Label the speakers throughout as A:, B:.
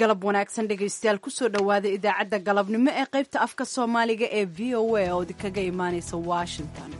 A: galab wanaagsan dhegaystayaal kusoo dhowaada idaacadda galabnimo ee qaybta afka soomaaliga ee v o a oo idinkaga imaanaysa washington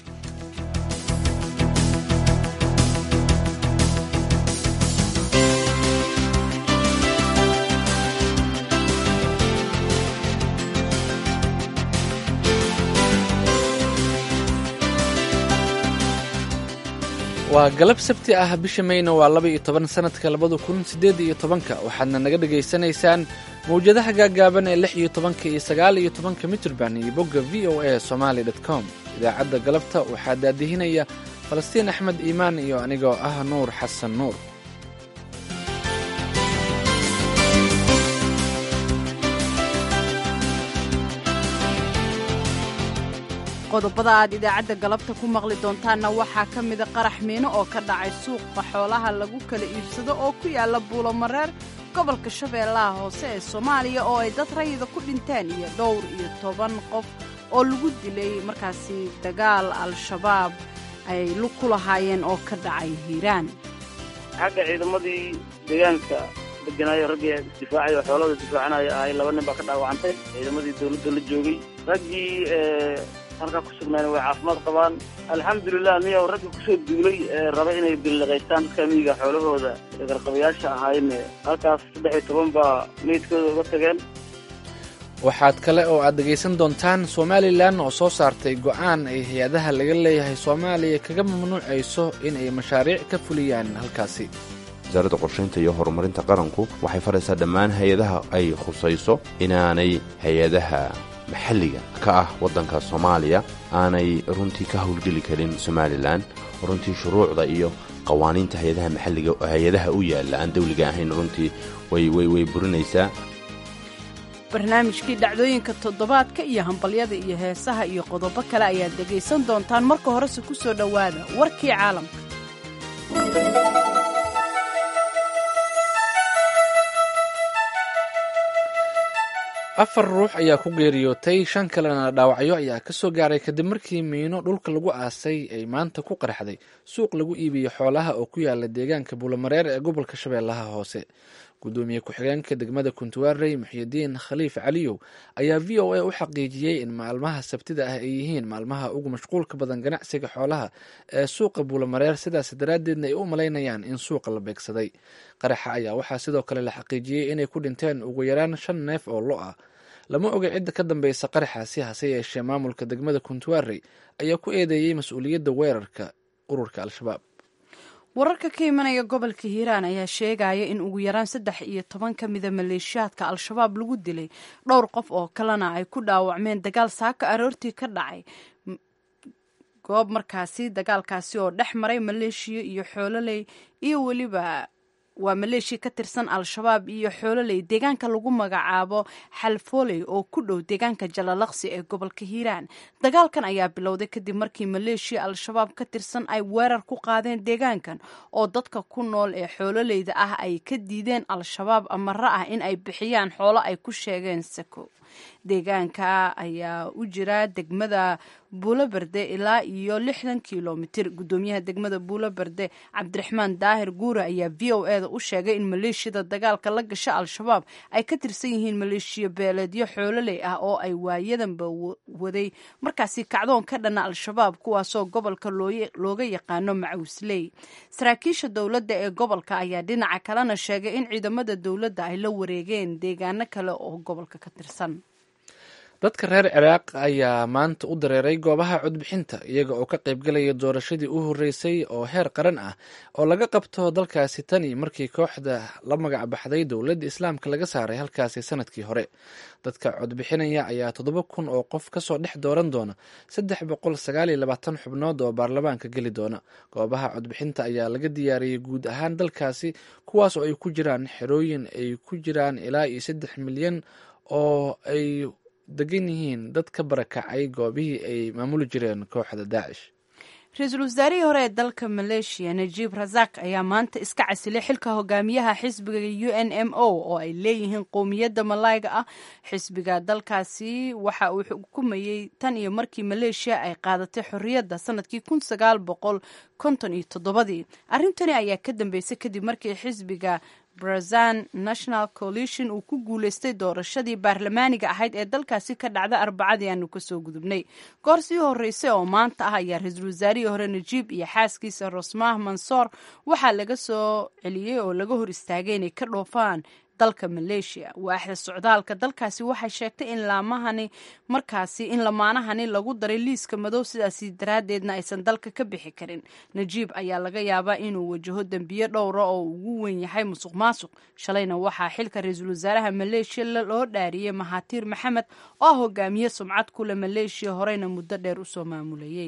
B: waa galab sabti ah bisha mayna waa laba iyo toban sanadka labada kun siddeed iyo tobanka waxaadna naga dhegaysanaysaan mawjadaha gaagaaban ee lix iyo tobanka iyo sagaal iyo tobanka mitrban iyo bogga v o a somaali dot com idaacadda galabta waxaa daadihinaya falastiin axmed iimaan iyo anigoo ah nuur xasan nuur
A: qodobada aad idaacadda galabta ku maqli doontaanna waxaa ka mida qarax miino oo ka dhacay suuqa xoolaha lagu kala iibsado oo ku yaalla buulomareer gobolka shabeellaha hoose ee soomaaliya oo ay dad rayida ku dhinteen iyo dhowr iyo toban qof oo lagu dilay markaasi dagaal al-shabaab ay lug ku lahaayeen oo ka dhacay hiiraan
C: xagga ciidamadii deegaanka deganaayo raggii isdifaacay oo xoolada difaacanaya ahay laba nin baa ka dhaawacantay ciidamadii dawladda la joogay raggii halkaa ku sugnaana way caafimaad qabaan alxamdulilah miyaw ragga kusoo duulay ee raba inay billiqaystaan dadka miyiga xoolahooda garqabayaasha ahaayeen halkaas saddex iyo toban baa meydkooda uga tageen
B: waxaad kale oo aad dhegaysan doontaan somalilan oo soo saartay go'aan ay hay-adaha laga leeyahay soomaaliya kaga mamnuucayso in ay mashaariic ka fuliyaan halkaasi
D: wasaaradda qorshaynta iyo horumarinta qaranku waxay faraysaa dhammaan hay-adaha ay khusayso inaanay hay-adaha maxalliga ka ah waddanka soomaaliya aanay runtii ka howlgeli karin somalilan runtii shuruucda iyo qawaaniinta hay-adaha maxalliga hay-adaha u yaalla aan dawliga ahayn runtii way burinaysaa
A: barnaamijkii dhacdooyinka toddobaadka iyo hambalyada iyo heesaha iyo qodobo kale ayaad dhegaysan doontaan marka horese ku soo dhowaada warkii caalamka
B: afar ruux ayaa ku geeriyootay shan kalena dhaawacyo ayaa ka soo gaaray kadib markii miino dhulka lagu aasay ay maanta ku qarxday suuq lagu iibiyo xoolaha oo ku yaala deegaanka buulamareer ee gobolka shabeellaha hoose gudoomiye ku-xigeenka degmada kuntuwaarey muxyidiin khaliif caliyow ayaa v o a u xaqiijiyey in maalmaha sabtida ah ay yihiin maalmaha ugu mashquulka badan ganacsiga xoolaha ee suuqa buulamareer sidaas daraaddeedna ay u malaynayaan in suuqa la beegsaday qaraxa ayaa waxaa sidoo kale la xaqiijiyey inay ku dhinteen ugu yaraan shan neef oo lo ah lama oga cidda ka dambeysa qaraxaasi hase yeeshee maamulka degmada kuntuwaarey ayaa ku eedeeyey mas-uuliyadda weerarka ururka al-shabaab
A: wararka ka imanaya gobolka hiiraan ayaa sheegaya in ugu yaraan saddex iyo toban ka mida maleeshiyaadka al-shabaab lagu dilay dhowr qof oo kalena ay ku dhaawacmeen dagaal saaka aroortii ka dhacay goob markaasi dagaalkaasi oo dhex maray maleeshiya iyo xoololey iyo weliba waa maleeshiya ka tirsan al-shabaab iyo xoololey deegaanka lagu magacaabo xalfooley oo ku dhow deegaanka jalalaqsi ee gobolka hiiraan dagaalkan ayaa bilowday kadib markii maleeshiya al-shabaab ka tirsan ay weerar ku qaadeen deegaankan oo dadka ku nool ee xoololeyda ah ay ka diideen al-shabaab amaro ah in ay bixiyaan xoolo ay ku sheegeen sako deegaanka ayaa u jira degmada buuloberde ilaa iyo lixdan kilomitir gudoomiyaha degmada buuloberde cabdiraxmaan daahir guure ayaa v o eda u sheegay in maleeshiyada dagaalka la gasha al-shabaab ay ka tirsan yihiin maleeshiya beeleedyo xoololey ah oo ay waayadanba waday markaasi kacdoon ka dhana al-shabaab kuwaasoo gobolka looga yaqaano macuusley saraakiisha dowladda ee gobolka ayaa dhinaca kalena sheegay in ciidamada dowladda ay la wareegeen deegaano kale oo gobolka ka tirsan
B: dadka reer ciraaq ayaa maanta u dareeray goobaha codbixinta iyaga oo ka qaybgalaya doorashadii u horreysay oo heer qaran ah oo laga qabto dalkaasi tani markii kooxda la magac baxday dowladda islaamka laga saaray halkaasi sanadkii hore dadka codbixinaya ayaa toddoba kun oo qof kasoo dhex dooran doona saddex boqol sagaal iyo labaatan xubnood oo baarlamaanka geli doona goobaha codbixinta ayaa laga diyaariyey guud ahaan dalkaasi kuwaas oo ay ku jiraan xerooyin ay ku jiraan ilaa iyo saddex milyan oo ay degan yihiin dad ka barakacay goobihii ay maamuli jireen kooxda daacish
A: ra-iisul wasaarihii hore ee dalka maleeshiya najiib razak ayaa maanta iska casilay xilka hogaamiyaha xisbiga u n m o oo ay leeyihiin qowmiyadda malayga ah xisbiga dalkaasi waxa uu xukumayey tan iyo markii maleeshiya ay qaadatay xorriyadda sanadkii kun sagaal boqol konton iyo toddobadii arrintani ayaa ka dambeysay kadib markii xisbiga brazan national coalition uu ku guuleystay doorashadii baarlamaaniga ahayd ee dalkaasi ka dhacda arbacadii aanu kasoo gudubnay goor sii horeysay oo maanta ah ayaa ra-iisul wasaarihii hore najiib iyo xaaskiisa rosmah mansoor waxaa laga soo celiyey oo laga hor istaagay inay ka dhoofaan dalka maleeshiya waaxda socdaalka dalkaasi waxay sheegtay in laamahani markaasi in lamaanahani lagu daray liiska madow sidaasi daraaddeedna aysan dalka ka bixi karin najiib ayaa laga yaabaa inuu wajaho dembiyo dhowra oo ugu weyn yahay musuq maasuq shalayna waxaa xilka ra-iisul wasaaraha maleeshiya loo dhaariyey mahatiir maxamed oo ah hogaamiye sumcad kule maleeshiya horeyna muddo dheer usoo maamulayey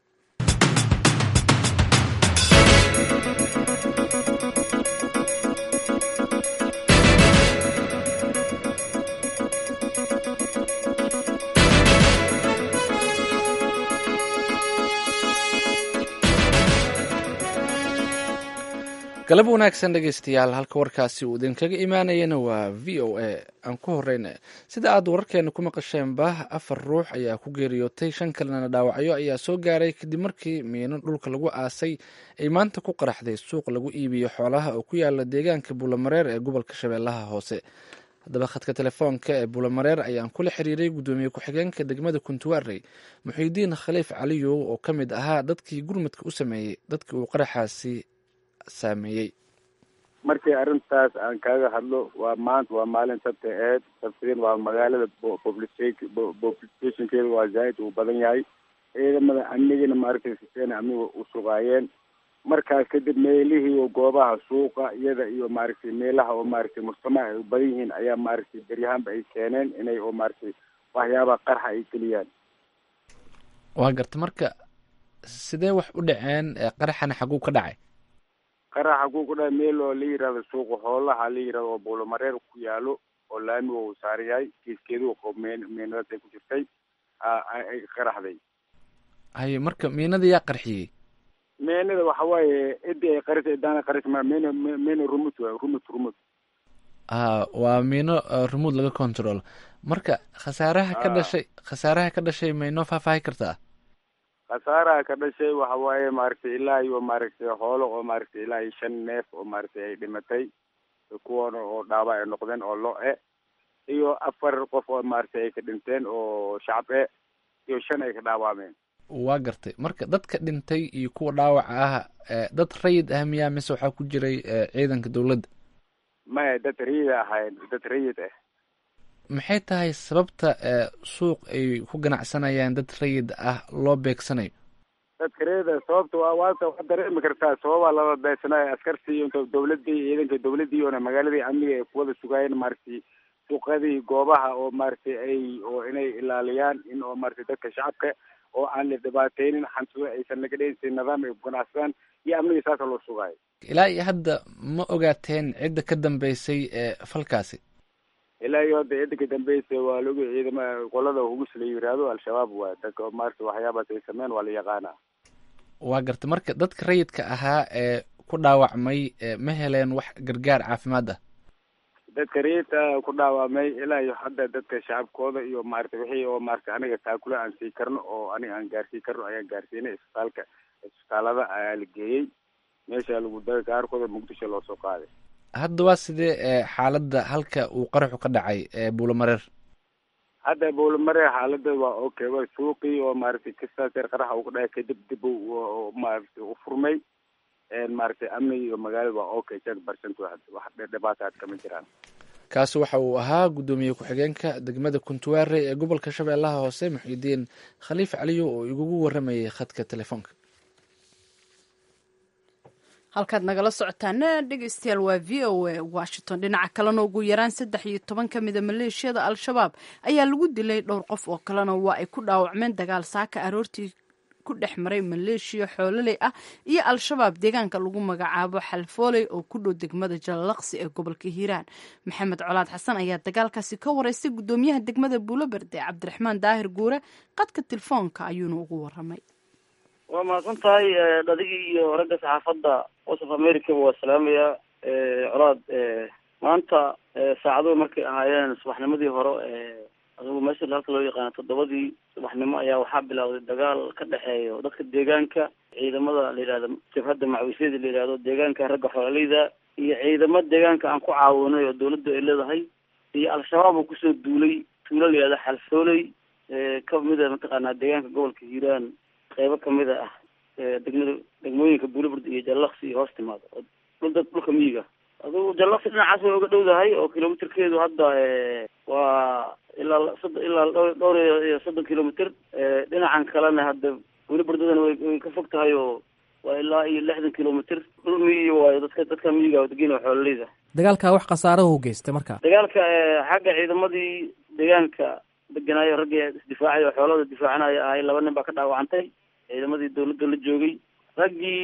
B: galab wanaagsan dhegeystayaal halka warkaasi uu idinkaga imaanayana waa v o a aan ku horeyna sida aad wararkeena ku maqasheenba afar ruux ayaa ku geeriyootay shan kalena dhaawacyo ayaa soo gaaray kadib markii miino dhulka lagu aasay ay maanta ku qaraxday suuq lagu iibiyo xoolaha oo ku yaala deegaanka buulamareer ee gobolka shabeellaha hoose haddaba khadka telefoonka ee buulamareer ayaan kula xiriiray guddoomiye ku-xigeenka degmada kuntuwaarey muxiidiin khaliif caliyow oo ka mid ahaa dadkii gurmadka u sameeyey dadkii uu qaraxaasi saameeyey
E: markii arrintaas aan kaaga hadlo waa maanta waa maalin sabti eed sabtigan waa magaalada populationkeeda waa zaaid uu badan yahay ciidamada amnigina maaragtay siseena amniga u sugaayeen markaas kadib meelihii goobaha suuqa iyada iyo maaragtay meelaha oo maaragtay mujtamac ay u badan yihiin ayaa maaragtay beryahaanba ay keeneen inay oo maaragtay waxyaabaha qarxa ay geliyaan
B: waa garta marka sidee wax u dhaceen qaraxana xaguu ka dhacay
E: qaraxa ku ku dhahay meel oo la yihahdo suuqa xoolaha la yihahdo oo buulamareer ku yaalo oo laamiga uu saaran yahay kiiskeedu meen meenadaas ay ku jirtay ay qaraxday
B: haye marka miinada yaa qarxiyey
E: meenada waxa waaye cidii ay qarisay daana qaris ma meena meena rumut waay rumut rumut
B: a waa miino rumud laga control marka khasaaraha ka dhashay khasaaraha ka dhashay ma inoo faahfaahi kartaa
E: khasaaraha ka dhashay waxa waaye maaragtay ilaa iyo maaragtay hoolo oo maaragtay ilaa iyo shan neef oo maaragtay ay dhimatay kuwana oo dhaawac ay noqdeen oo lo-e iyo afar qof oo maaragtay ay ka dhinteen oo shacab e iyo shan ay ka dhaawacmeen
B: waa gartay marka dadka dhintay iyo kuwa dhaawaca ah dad rayid ah miyaa mise waxaa ku jiray ciidanka dowladda
E: maya dad rayid ahayn dad rayid ah
B: maxay tahay sababta suuq ay ku ganacsanayaan dad rayid ah loo beegsanayo
E: dadka rayida sababta waa waata waa dareemi kartaa sababaa lala beegsanayo askartii iyo dawladii ciidanka dawladii oona magaaladii amniga ay kuwada sugaayeen maaragtay suuqadii goobaha oo maaragtay ay oo inay ilaaliyaan in oo maaragtay dadka shacabka oo aan la dhibaateynin xantida aysan naga dheinsin nidaam ay ku ganacsadaan iyo amniga saasa loo sugaayo
B: ilaa iyo hadda ma ogaateen cidda ka dambeysay ee falkaasi
E: ilaa iyo hadda cidda ka dambeysay waa lagu ciidama qolada hugus la yiraahdo al-shabaab waa dadka maaragtay waxyaabaas ay sameyn waa la yaqaanaa
B: waa garta marka dadka rayidka ahaa ee ku dhaawacmay ma heleen wax gargaar caafimaad ah
E: dadka rayidka ku dhaawacmay ilaa iyo hadda dadka shacabkooda iyo maaragtay wixii oo maaragtay aniga taakula aan sii karno oo aniga aan gaarsii karno ayaan gaarsiinay isbitaalka isbitaalada ayaa la geeyey meesha lagu daga qaarkooda muqdisho loo soo qaaday
B: hadda waa sidee xaaladda halka uu qaraxu ka dhacay buulamareer
E: hadda buulamareer xaaladda waa okay wa suuqii oo maaragtay kastaas yar qaraxa uu ka dhacay kadib dib maaragtay u furmay maaragtay amniga iyo magaalada waa okay jan percent wax dhibaata had kama jiraan
B: kaasi waxa uu ahaa guddoomiye ku-xigeenka degmada kuntuwaare ee gobolka shabeellaha hoose muxiidiin khaliif caliyo oo igugu waramayay khadka telefoonka
A: halkaad nagala socotaana dhegeystayaal waa v o a washington dhinaca kalena ugu yaraan saddex iyo toban ka mida maleeshiyada al-shabaab ayaa lagu dilay dhowr qof oo kalena waa ay ku dhaawacmeen dagaal saaka aroortii ku dhex maray maleeshiya xoololey ah iyo al-shabaab deegaanka lagu magacaabo xalfooley oo ku dhow degmada jalalaqsi ee gobolka hiiraan maxamed colaad xasan ayaa dagaalkaasi ka wareystay guddoomiyaha degmada buuloberde cabdiraxmaan daahir guure qadka telefoonka ayuuna ugu waramay
C: waa mahadsan tahay dhadigii iyo ragga saxaafadda wasaf americaba waa salaamayaa colaad maanta saacaduhu markay ahaayeen subaxnimadii hore adugu meesha halka loo yaqaano toddobadii subaxnimo ayaa waxaa bilowday dagaal ka dhexeeyo dadka deegaanka ciidamada la yidhahdo jabhadda macwisyada la yidhahdo deegaanka ragga xoololeyda iyo ciidamo deegaanka aan ku caawinay oo dawladdu ay leedahay iyo al-shabaab oo kusoo duulay tuulo la yidhahdo xalfooley kamida mataqaanaa deegaanka gobolka hiiraan qeybo kamida ah degmada degmooyinka buulibird iyo jallaqsi iyo hoos timaado oo dhul dad dhulka miyiga adugu jallaqsi dhinacaas way uga dhowdahay oo kilomitirkeedu hadda waa ilaa sod ilaa dhowr dhowr iyo soddon kilomitr dhinacan kalena hadda buulibirdadan way way ka fog tahay oo waa ilaa iyo lixdan kilomitr dhul miyi waayo dadka dadka miyiga degena xoololeyda
F: dagaalkaa wax khasaarahu geystay marka
C: dagaalka xagga ciidamadii deegaanka deganaayo raggii isdifaacay oo xoolada difaacanaya ahay laba nin baa ka dhaawacantay ciidamadii dawladda la joogay raggii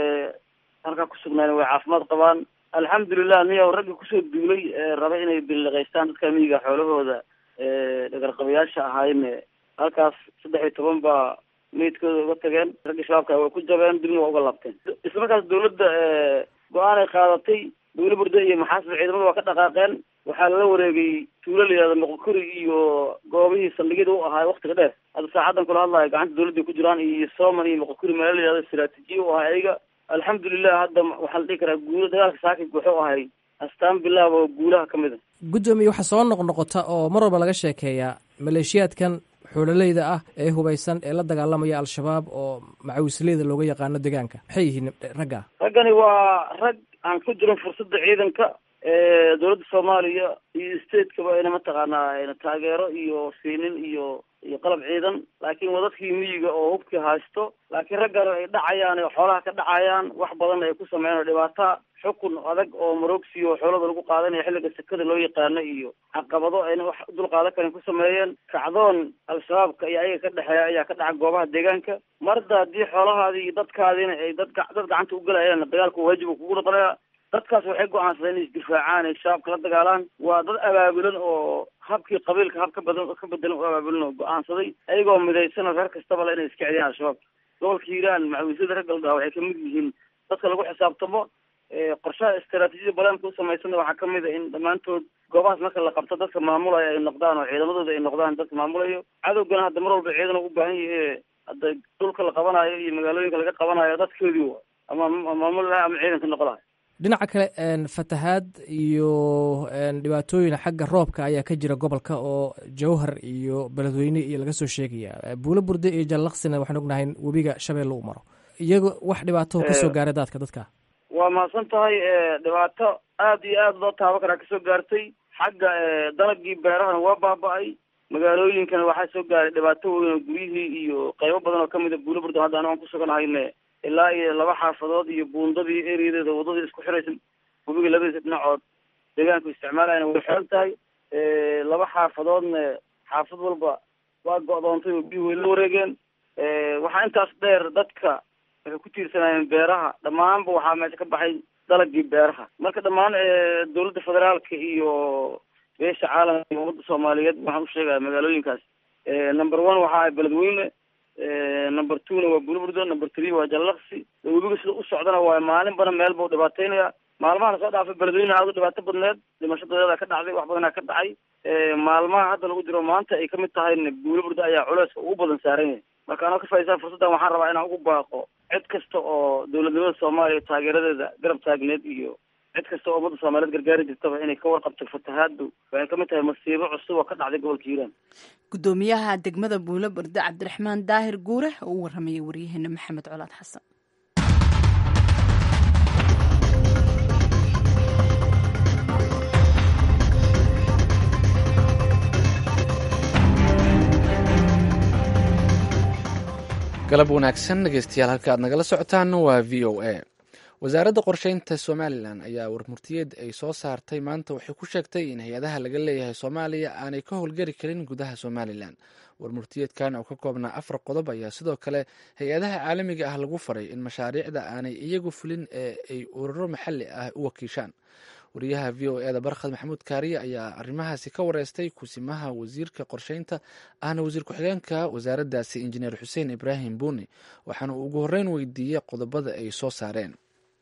C: halkaa kusugnaan way caafimaad qabaan alxamdulilah niyow raggii kusoo duulay raba inay biliqaystaan dadka miyiga xoolahooda dhagarqabayaasha ahayne halkaas saddex iyo toban baa meydkooda uga tageen raggii shabaabka way ku jabeen dibna waa uga laabteen isla markaas dawladda go-aan ay qaadatay buuliburda iyo maxaasib ciidamada waa ka dhaqaaqeen waxaa lala wareegay tuulo la yihahdo moqokuri iyo goobihii saldhigyada u ahaay waktiga dheer hadda saacadan kula hadlayo gacanta dawladda ku jiraan iyo soman iyo moqokuri meelo la yihahdo istraatiijiya u ahay ayaga alxamdulilah hadda waxaa la dhihi karaa guulo dagaalka saakib wuxuu ahay astaan bilaab oo guulaha ka mid a
F: guddoomiye waxaa soo noqnoqota oo mar walba laga sheekeeyaa maleeshiyaadkan xoololeyda ah ee hubaysan ee la dagaalamaya al-shabaab oo macawisleyda looga yaqaano deegaanka maxay yihiin ragga
C: raggani waa rag aan ku jirin fursadda ciidanka dawladda soomaaliya iyo stateskaba ayna mataqaanaa ayna taageero iyo siinin iyo iyo qalab ciidan laakiin waa dadkii miyiga oo hubkii haysto laakiin raggan ay dhacayaan oo xoolaha ka dhacayaan wax badan ay ku sameeyaan oo dhibaata xukun adag oo marogsi oo xoolada lagu qaadanaya xilliga sekada loo yaqaano iyo caqabado ayna wax dul qaadan karin ku sameeyeen kacdoon al-shabaabka iyo ayaga ka dhexeeya ayaa ka dhaca goobaha deegaanka marda haddii xoolahaadii iyo dadkaadiina ay dad dad gacanta u galayaan dagaalku waajib kugu noqonaya dadkaas waxay go-aansadeen inay isdifaacaan ay shabaabka la dagaalaan waa dad abaabulan oo habkii qabiilka hab ka badan ka bedelan u abaabulan oo go-aansaday ayagoo midaysan oo reer kastaba le inay iska celiyaan al-shabaab gobolka hiiraan macawisyada ragga la dhaha waxay kamid yihiin dadka lagu xisaabtamo qorshaha istaraatiijiyada balaamka u samaysan waxaa kamid a in dhammaantood goobahaas marka la qabto dadka maamulaya ay noqdaan oo ciidamadooda ay noqdaan dadka maamulayo cadowgana hadda mar walba ciidan u baahan yahe hadda dhulka la qabanayo iyo magaalooyinka laga qabanayo dadkoodii wa ama maamul laha ama ciidanka noqo lahay
F: dhinaca kale fatahaad iyo dhibaatooyin xagga roobka ayaa ka jira gobolka oo jawhar iyo beledweyne iyo laga soo sheegaya buulo burde iyo jallaqsina waxaan ognahay webiga shabeelle u maro iyago wax dhibaatoo kasoo gaaray daadka dadka
C: waa mahadsan tahay dhibaato aada iyo aada loo taabo karaa kasoo gaartay xagga dalagii beerahana waa baaba-ay magaalooyinkana waxaa soo gaaray dhibaato weyn oo guryihii iyo qeybo badan oo kamid a buulo burde hadda anigo aan kusuganahayne ilaa iyo laba xaafadood iyo buundadii ereyadeeda wadadii isku xiraysa webiga labadiisa dhinacood deegaanku isticmaalayana way xiran tahay laba xaafadoodna xaafad walba waa go-doontay oo biyuhu way la wareegeen waxaa intaas dheer dadka waxay ku tiirsanayeen beeraha dhammaanba waxaa meesha ka baxay dalagii beeraha marka dhammaan dawladda federaalka iyo beesha caalamka iyo ummadda soomaaliyeed waxaan usheegaya magaalooyinkaas number one waxa ay beledweyne number two na waa bulburdo number three waa jallaqsi webiga sida u socdana waa maalin badan meel bau dhibaateynaya maalmaha lasoo dhaafay beledweyne aada u dhibaato badneed dhimasho dadeeda ka dhacday wax badanaa ka dhacay maalmaha hadda lagu jiro maanta ay kamid tahayna buuliburda ayaa culeyska ugu badan saaran yahay marka anoo ka faaidsan fursaddan waxaan rabaa inaan ugu baaqo cid kasta oo dowladnimada soomaaliya taageeradeeda garab taagneed iyo cid kasta oo ummadda soomaaliyeed gargaari jirtaba inay ka warqabto fatahaadu waxay kamid tahay masiibo cusub oo ka dhacday gobolka hiiraan
A: guddoomiyaha degmada buulo burde cabdiraxmaan daahir guure oo u waramayay waryaheena maxamed colaad xasan
B: galab wanaagsan dhegeystayaal halka aad nagala socotaan waa v o a wasaaradda qorsheynta somalilan ayaa warmurtiyeed ay soo saartay maanta waxay ku sheegtay in hay-adaha laga leeyahay soomaaliya aanay ka howlgari karin gudaha somalilan warmurtiyeedkan oo ka koobnaa afar qodob ayaa sidoo kale hay-adaha caalamiga ah lagu faray in mashaariicda aanay iyagu fulin ee ay ururo maxalli ah u wakiishaan wariyaha v o eda barkhad maxamuud kaariye ayaa arrimahaasi ka wareystay kusimaha wasiirka qorsheynta ahna wasiir ku-xigeenka wasaaraddaasi injineer xuseen ibraahim buuni waxaana uu ugu horreyn weydiiyey qodobada ay soo saareen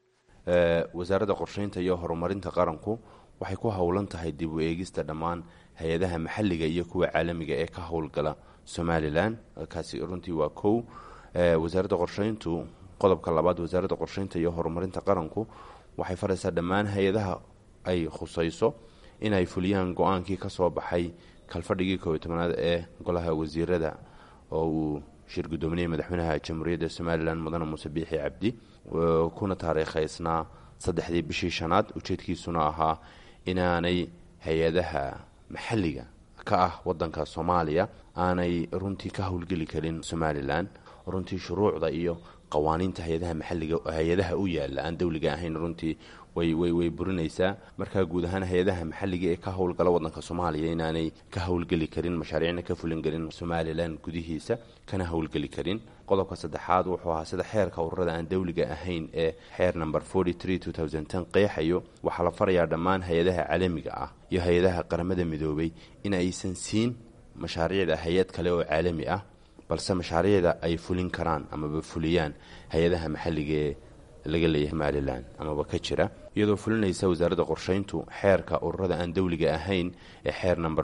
D: wasaaradda qorsheynta iyo horumarinta qaranku waxay ku howlan tahay dib u eegista dhammaan hay-adaha maxalliga iyo kuwa caalamiga ee ka howlgala somalilan kaasi runtii waa kow wasaaradda qorsheyntu qodobka labaad wasaaradda qorsheynta iyo horumarinta qaranku waxay faraysaa dhammaan hay-adaha ay khusayso inay fuliyaan go-aankii ka soo baxay kalfadhigii koobiy tobanaad ee golaha wasiirada oo uu shir guddoominayay madaxweynaha jamhuuriyadda somalilan mudane muuse biixi cabdi kuna taariikhaysnaa saddexdii bishii shanaad ujeedkiisuna ahaa inaanay hay-adaha maxalliga ka ah wadanka soomaaliya aanay runtii ka howlgeli karin somalilan runtii shuruucda iyo qawaaniinta hay-adaha maxalliga hay-adaha u yaala aan dowliga ahayn runtii way way way burinaysaa markaa guud ahaan hay-adaha maxalliga ee ka howlgala wadanka soomaaliya inaanay ka howlgeli karin mashaariicna ka fulin karin somalilan gudihiisa kana howlgeli karin qodobka saddexaad wuxuu ahaa sida xeerka ururada aan dowliga ahayn ee xeer number qeexayo waxaa la farayaa dhammaan hay-adaha caalamiga ah iyo hay-adaha qaramada midoobay in aysan siin mashaariicda hay-ad kale oo caalami ah balse mashaariicda ay fulin karaan amaba fuliyaan hay-adaha maxalligaee laga leeyahay somalilan amaba ka jira iyadoo fulinaysa wasaaradda qorsheyntu xeerka ururada aan dowliga ahayn ee xeer number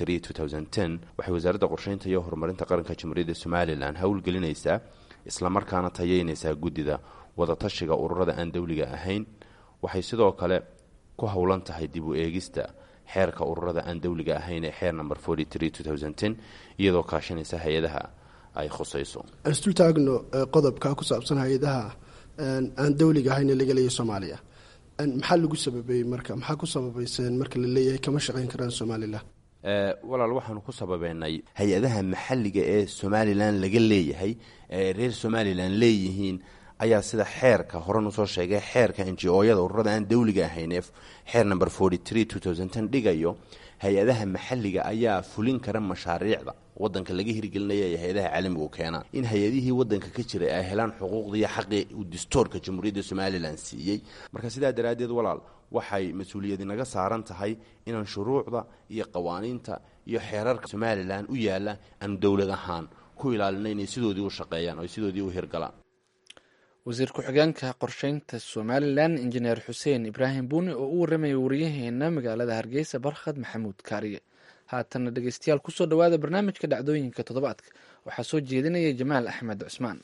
D: waxay wasaaradda qorsheynta iyo horumarinta qaranka jamhuuriyadda somalilan howlgelinaysaa islamarkaana tayeynaysaa guddida wadatashiga ururada aan dowliga ahayn waxay sidoo kale ku howlan tahay dib u eegista xeerka ururada aan dowliga ahayn ee xeer number iyadoo kaashanaysa hay-adaha ay khusayso
G: isdul taagno qodobka ku saabsan hay-adaha aan dowliga ahayn ee laga leeyahay soomaaliya maxaa lagu sababeeyey marka maxaa ku sababayseen marka la leeyahay kama shaqayn karaan somalilan
D: walaal waxaanu ku sababeynay hay-adaha maxalliga ee somalilan laga leeyahay ee reer somalilan leeyihiin ayaa sida xeerka horan usoo sheegay xeerka njo-yada ururada aan dowliga ahayn ee xeer number dhigayo hay-adaha maxalliga ayaa fulin kara mashaariicda wadanka laga hirgelinaya ee hay-adaha caalamigu keenaan in hay-adihii wadanka ka jiray ay helaan xuquuqdiiyo xaqii uu distoorka jamhuuriyadda somalilan siiyey marka sidaa daraaddeed walaal waxay mas-uuliyadi naga saaran tahay inaan shuruucda iyo qawaaniinta iyo xeerarka somalilan u yaalla aanu dowlad ahaan ku ilaalina inay sidoodii u shaqeeyaan oo ay sidoodii u hirgalaan
B: wasiir ku-xigeenka qorsheynta somalilan injineer xuseen ibraahim buuni oo u warramaya wariyaheena magaalada hargeysa barkhad maxamuud kaariye haatanna dhegeystayaal kusoo dhowaada barnaamijka dhacdooyinka toddobaadka waxaa soo jeedinaya jamaal axmed cusmaan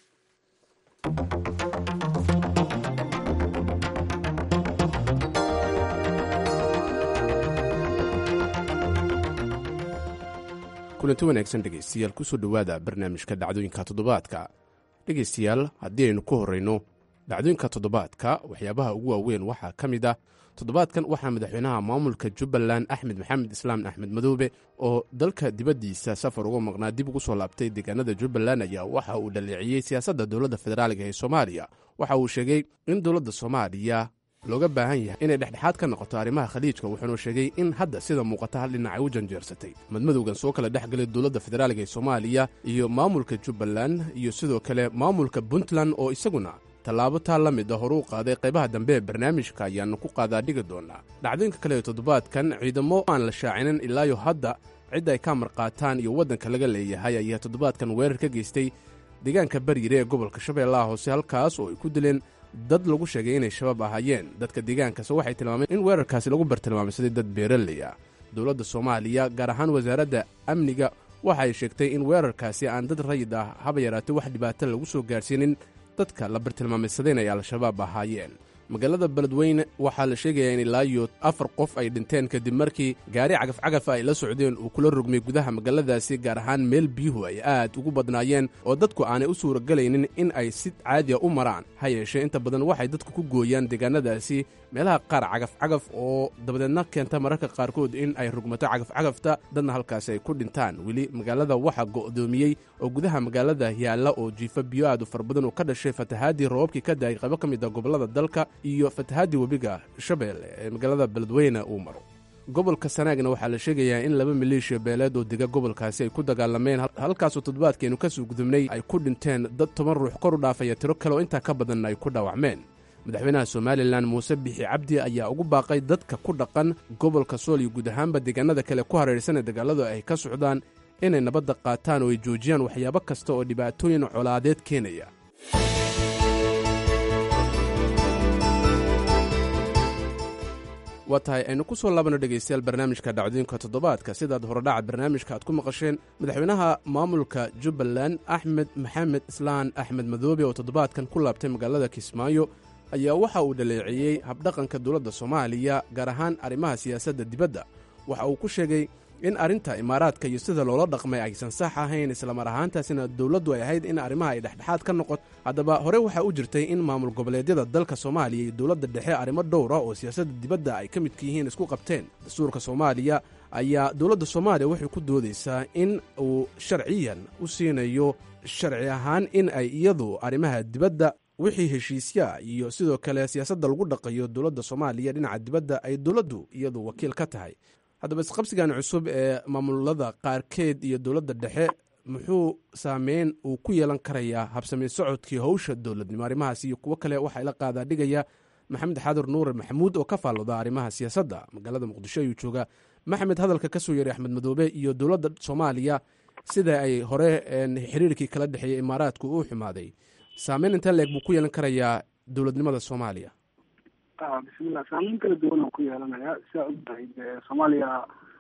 H: kulanti wanaagsan dhegaystayaal kusoo dhowaada barnaamijka dhacdooyinka toddobaadka dhegaystayaal haddii aynu ku horrayno dhacdooyinka toddobaadka waxyaabaha ugu waaweyn waxaa ka mid ah toddobaadkan waxaa madaxweynaha maamulka jubbaland axmed maxamed islaam axmed madoobe oo dalka dibaddiisa safar uga maqnaa dib ugu soo laabtay deegaanada jubbaland ayaa waxa uu dhaleeciyey siyaasadda dowladda federaaliga ee soomaaliya waxa uu sheegay in dowladda soomaaliya looga baahan yahay inay dhexdhexaad ka noqoto arrimaha khaliijka wuxuuna sheegay in hadda sida muuqata hal dhinac ay u janjeersatay madmadowgan soo kala dhex galay dowladda federaaliga ee soomaaliya iyo maamulka jubbaland iyo sidoo kale maamulka puntland oo isaguna tallaabo taa la mid a horu u qaaday qaybaha dambe ee barnaamijka ayaannu ku qaadaa dhigi doonaa dhacdooyinka kale ee toddobaadkan ciidamo aan la shaacinin ilaayo hadda cid ay ka marqaataan iyo waddanka laga leeyahay ayaa toddobaadkan weerar ka geystay deegaanka baryire ee gobolka shabeellaha hoose halkaas oo ay ku dileen dad lagu sheegay inay shabaab ahaayeen dadka deegaankase waxay tilmaameen in weerarkaasi lagu bartilmaamsaday dad beeraley ah dowladda soomaaliya gaar ahaan wasaaradda amniga waxa ay sheegtay in weerarkaasi aan dad rayid ah haba yaraatay wax dhibaato lagu soo gaarsiinin dadka la bartilmaameysadeen ay al-shabaab ahaayeen magaalada beledweyne waxaa la sheegayaa in ilaayo afar qof ay dhinteen kadib markii gaari cagafcagafa ay la socdeen uu kula rogmay gudaha magaaladaasi gaar ahaan meel biyuhu ay aad ugu badnaayeen oo dadku aanay u suuragelaynin in ay si caadiya u maraan ha yeeshee inta badan waxay dadku ku gooyaan deegaanadaasi meelaha qaar cagafcagaf oo dabadeedna keenta mararka qaarkood in ay rugmato cagafcagafta dadna halkaasi ay ku dhintaan weli magaalada waxaa go'doomiyey oo gudaha magaalada yaalla oo jiifa biyo aad u fara badan oo ka dhashay fatahaadii roobabkii ka da'ay qaybo ka mid a gobollada dalka iyo fatahaadii webiga shabeelle ee magaalada beledweyne uu maro gobolka sanaagna waxaa la sheegayaa in laba maleeshiya beeleed oo dega gobolkaasi ay ku dagaalameen halkaasoo toddobaadkeenu ka soo gudubnay ay ku dhinteen dad toban ruux kor u dhaafaya tiro kale oo intaa ka badanna ay ku dhaawacmeen madaxweynaha somalilan muuse bixi cabdi ayaa ugu baaqay dadka ku dhaqan gobolka sool iyo guud ahaanba deegaanada kale ku hareeraysan ee dagaaladu ay ka socdaan inay nabadda qaataan oo ay joojiyaan waxyaabo kasta oo dhibaatooyin colaadeed keenaya waa tahay aynu ku soo laabano dhegaystayaal barnaamijka dhacdooyinka toddobaadka sidaad horedhaca barnaamijka aad ku maqasheen madaxweynaha maamulka jubbaland axmed maxamed islaan axmed madoobe oo toddobaadkan ku laabtay magaalada kismaayo ayaa waxa uu dhaleeceeyey habdhaqanka dowladda soomaaliya gaar ahaan arrimaha siyaasadda dibadda waxa uu ku sheegay in arrinta imaaraadka iyo sida loola dhaqmay aysan sax ahayn islamar ahaantaasina dowladdu ay ahayd in arrimaha ay dhexdhexaad ka noqoto haddaba hore waxaa u jirtay in maamul goboleedyada dalka soomaaliya iyo dowladda dhexe arrimo dhowra oo siyaasadda dibadda ay ka midka yihiin isku qabteen dastuurka soomaaliya ayaa dowladda soomaaliya waxay ku doodaysaa in uu sharciyan u siinayo sharci ahaan in ay iyadu arrimaha dibadda wixii heshiisyaa iyo sidoo kale siyaasadda lagu dhaqayo dowladda soomaaliya dhinaca dibadda ay dowladdu iyadu wakiil ka tahay haddaba isqabsigan cusub ee maamulada qaarkeed iyo dowladda dhexe muxuu saameyn uu ku yeelan karayaa habsamey socodkii howsha dowladnimo arrimahaas iyo kuwo kale waxaa ila qaadaa dhigaya maxamed xaadir nuure maxamuud oo ka faalooda arrimaha siyaasadda magaalada muqdisho ayuu joogaa maxamed hadalka ka soo yeeray axmed madoobe iyo dowladda soomaaliya sida ay hore xiriirkii kala dhexeeyey imaaraadku uu xumaaday saameyn intee leeg buu ku yeelan karayaa dowladnimada soomaaliya
I: bismillah saameyn kala duwan oo ku yeelanaya sidaa ogtahay soomaaliya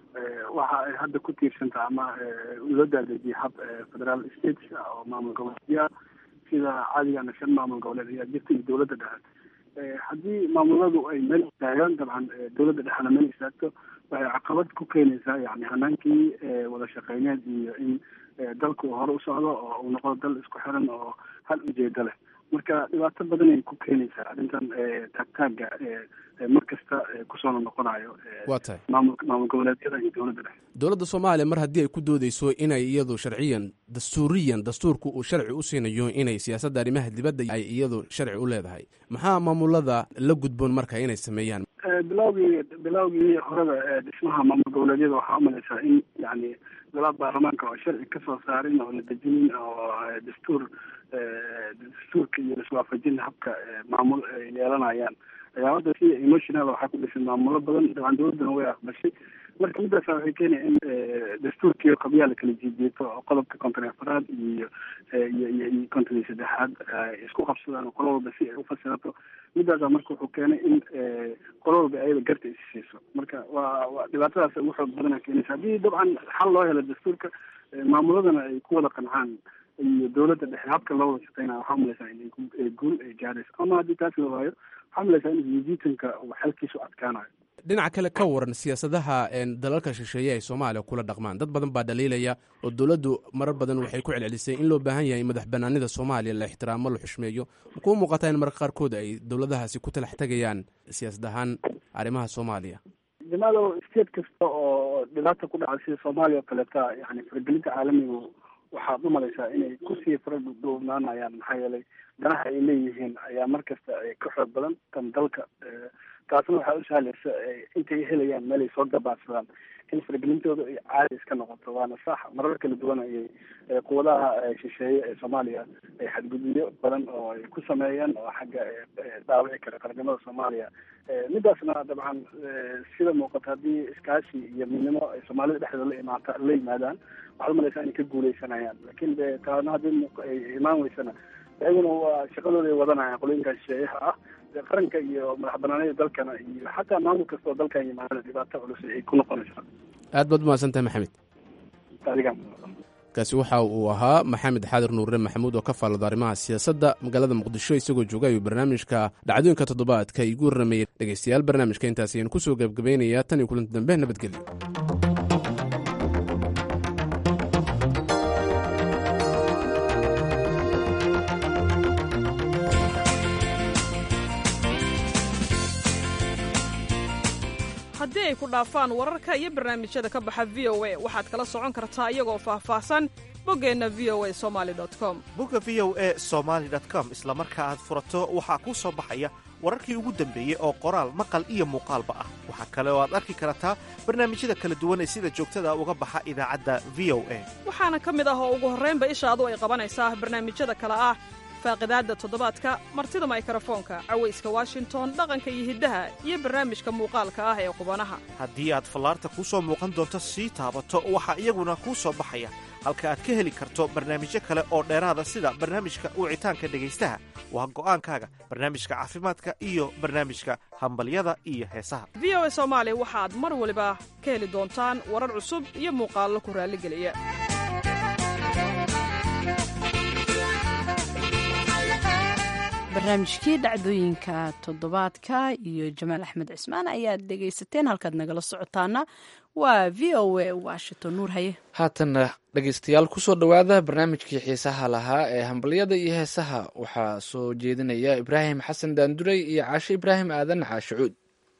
I: waxa ay hadda ku tiirsantaha ama loo daadejiyay hab federal states oo maamul goboleedya sida cadigana shan maamul goboleed ayaa jirta iyo dowladda dhexe haddii maamuladu ay meel istaagaan dabcan dowladda dhexena meel istaagto waxay caqabad ku keenaysaa yani hanaankii wada shaqeyneed iyo in dalku hore u socdo oo uu noqdo dal isku xiran oo hal ujeedo leh marka dhibaato badan ay ku keenaysaa arrintan taagtaaga mar kasta kusoo noqonayo
H: waa tahay
I: maamul maamul goboleedyada iyo dowladda dhexe
H: dowladda soomaaliya mar haddii ay ku doodeyso inay iyadu sharciyan dastuuriyan dastuurku uu sharci u siinayo inay siyaasadda arrimaha dibadda ay iyadu sharci u leedahay maxaa maamulada la gudboon marka inay sameeyaan
I: bilowgii bilowgii horeba dhismaha maamul goboleedyada waxaa umalaysaa in yani golaha baarlamaanka oo sharci kasoo saarin oo la dejinin oo dastuur dastuurka iyo iswaafajin habka maamul ay yeelanayaan ayaa hadda si emotional waxaa ku dhisan maamulo badan dabcan dowladdana way aqbashay marka midaasa waxay keenaya in dastuurkii qabyaa la kala jiijeeto oo qodobka konton afaraad iyo iyo iyo iyo konton iyo saddexaad ay isku qabsadaan oo qolo walba si ay ufasirato midaasa marka wuxuu keenay in qolo walba ayada garta isi siiso marka waa waa dhibaatadaas ugu xoog badana keenaysa haddii dabcan xal loo helo dastuurka maamuladana ay ku wada qancaan iyo dowladda dhexe habka loo wada shaqeynaya waxaa umalaysaa in guul ay gaadhayso ama haddii taas la waayo waxaa umalaysaa in jiijiitanka uu xalkiisu adkaanayo
H: dhinaca kale ka waran siyaasadaha dalalka shisheeye ay soomaaliya kula dhaqmaan dad badan baa dhaliilaya oo dowladdu marar badan waxay ku celcelisay in loo baahan yahay madax banaanida soomaaliya la ixtiraamo la xushmeeyo makuu muuqataa in marka qaarkood ay dowladahaasi ku talax tegayaan siyaasad ahaan arrimaha soomaaliya
I: jamaado state kasta oo dhibaata ku dhaca sida soomaaliya oo kaleeta yani faragelinta caalamigu waxaad umalaysaa inay kusii faradhuubnaanayaan maxaa yeelay danaha ay leeyihiin ayaa mar kasta ka xoog badan tan dalka taasna waxaa u sahlaysa intay helayaan meel ay soo gabaadsadaan in faragelintooda ay caadi iska noqoto waana sax marar kala duwan ayay quwadaha shisheeye ee soomaaliya ay xadgudubyo badan oo ay ku sameeyeen oo xagga dhaawici kara qaranimada soomaaliya midaasna dabcan sida muuqata haddii iskaashi iyo midnimo ay soomaalida dhexdooda la imaata la yimaadaan waxaad umalaysaa inay ka guuleysanayaan lakin de taana haddii ay imaan weysana iyaguna waa shaqadooda ay wadanayaan qolooyinka shisheeyaha ah qaranka iyo madax banaanida dalkana iyo xataa maamul kasta oo dalkan yimaadana dhibaato culus ay ku noqonaysaa
H: aad baad umahadsantahay maxamed
I: adiga
H: kaasi waxa uu ahaa maxamed xaadir nuure maxamuud oo ka faallada arrimaha siyaasadda magaalada muqdisho isagoo jooga ayuu barnaamijka dhacdooyinka toddobaadka igu warramayay dhegeystayaal barnaamijka intaas ayaan kusoo gebgabaynayaa tan iyo kulanti dambe nabadgelyo
J: haddii ay ku dhaafaan wararka iyo barnaamijyada ka baxa v o a waxaad kala socon kartaa iyagoo faahfaahsan boggeenna v o a somali com
K: bogga v o a somaali com isla marka aad furato waxaa kuu soo baxaya wararkii ugu dambeeyey oo qoraal maqal iyo muuqaalba ah waxaa kale oo aad arki kartaa barnaamijyada kala duwan ee sida joogtada uga baxa idaacadda v o a
J: waxaana ka mid ah oo ugu horraynba ishaadu ay qabanaysaa barnaamijyada kale ah faaqidaadda toddobaadka martida maykrofoonka cawayska washington dhaqanka iyo hiddaha iyo barnaamijka muuqaalka ah ee qubanaha
K: haddii aad fallaarta kuu soo muuqan doonto sii taabato waxaa iyaguna kuu soo baxaya halka aad ka heli karto barnaamijyo kale oo dheeraada sida barnaamijka wicitaanka dhegaystaha waa go'aankaaga barnaamijka caafimaadka iyo barnaamijka hambalyada iyo heesaha
J: v o a soomaali waxaad mar waliba ka heli doontaan warar cusub iyo muuqaallo ku raalligeliya
A: barnaamijkii dhacdooyinka toddobaadka iyo jamaal axmed cismaan ayaad dhegaysateen halkaad nagala socotaana waa v o a washington nuur haye
B: haatanna dhegaystayaal kusoo dhowaada barnaamijkii xiisaha lahaa ee hambalyada iyo heesaha waxaa soo jeedinaya ibraahim xasan daanduray iyo caashe ibraahim aadan caashicuud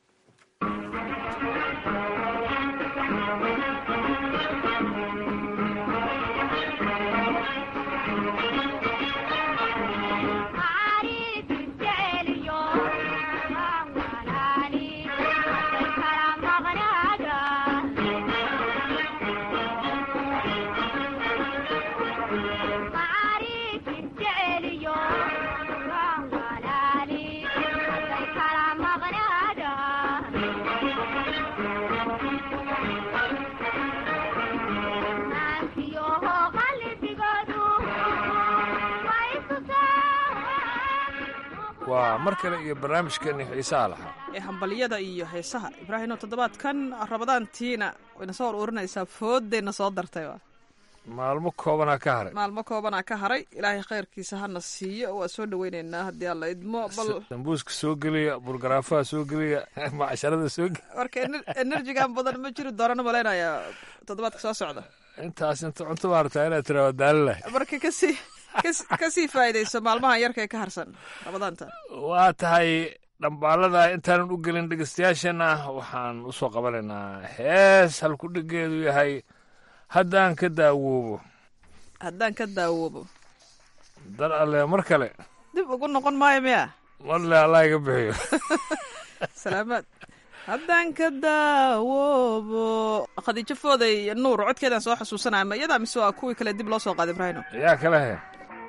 L: waa mar kale iyo barnaamijkeeni xiisaha lahaa
J: ee hambalyada iyo heesaha ibraahimo toddobaadkan rabadaantiina wayna soo ururinaysaa foodayna soo dartay
L: maalmo koobanaa ka haray
J: maalmo koobanaa ka haray ilaahay khayrkiisa hana siiyo waa soo dhaweyneynaa haddii alla idmo bal
L: dambuuska soo geliya burgaraafaha soo geliya macsharada soo geliya
J: marka enerjigan badan ma jiri doonana malaynayaa toddobaadka soo socda
L: intaas inta cunto maartaa inaad tiraa daalilah
J: marka kasii kasii faa'iidayso maalmahan yarka ee ka harsan rabadaanta
L: waa tahay dhambaalada intaanan u gelin dhegeystayaashana waxaan u soo qabanaynaa hees halkudhigeedu yahay haddaan ka daawoobo
J: haddaan ka daawoobo
L: dar alle mar kale
J: dib ugu noqon maayo miya
L: marle allah iga bixiyo
J: salaamaad haddaan ka daawoobo khadiijo fooday nuur codkeedaan soo xasuusanaya ma iyadaa mise waa kuwii kale dib loo soo qaaday ibraahino
L: yaa kale he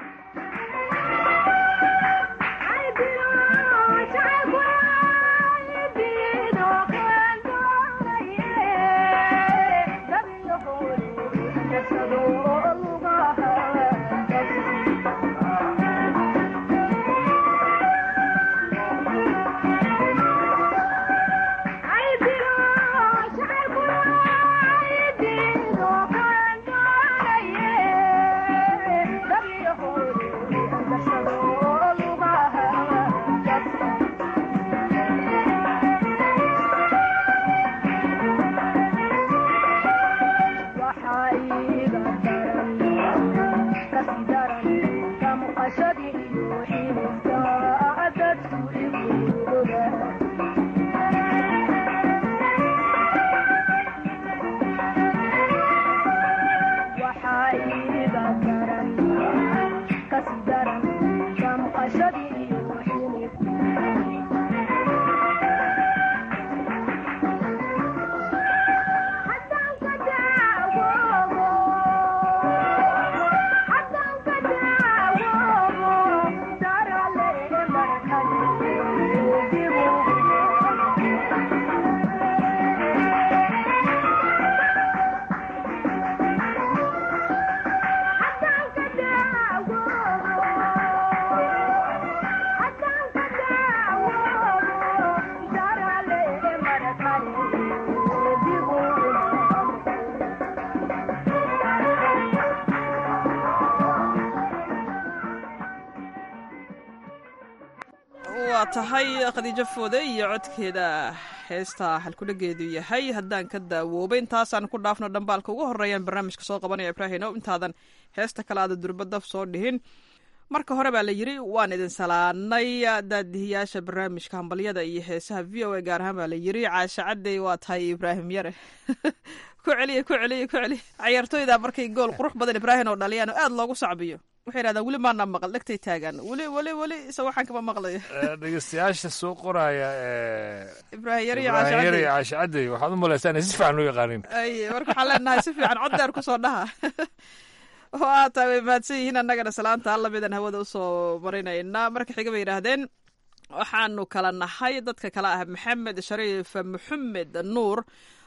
J: waa tahay khadiijo foode iyo codkeeda heesta halkudhageedu yahay haddaan ka daawoobay intaasaan ku dhaafno dhambaalka ugu horeeyaan barnaamijka soo qabanaya ibraahino intaadan heesta kale aada durbadaf soo dhihin marka hore baa la yidri waan idin salaanay daadihiyaasha barnaamijka hambalyada iyo heesaha v o a gaar ahaan baa la yidri caasha cadey waa tahay ibraahim yare ku celiya ku celiya ku celiya cayaartooyda markay gool qurux badan ibraahim oo dhaliyaan oo aada loogu sacbiyo waxay yidhahdaan weli maana maqal dhegtay taagaan weli weli weli isa waxaan kama maqlayo
L: dhegeystayaasha soo qoraya
J: ibraahim yar iyo
L: ibraahim yar iyo
J: caasha
L: caasha cadey waxaad u malaysaa inay si fiican u yaqaanin
J: ay marka waxaan leenahay si fiican cod dheer kusoo dhaha oo aad tahay way mahadsan yihiin annagana salaanta alla midaan hawada usoo marinaynaa marka xiga bay yidhaahdeen waxaanu kala nahay dadka kale ah maxamed shariif maxamed nuur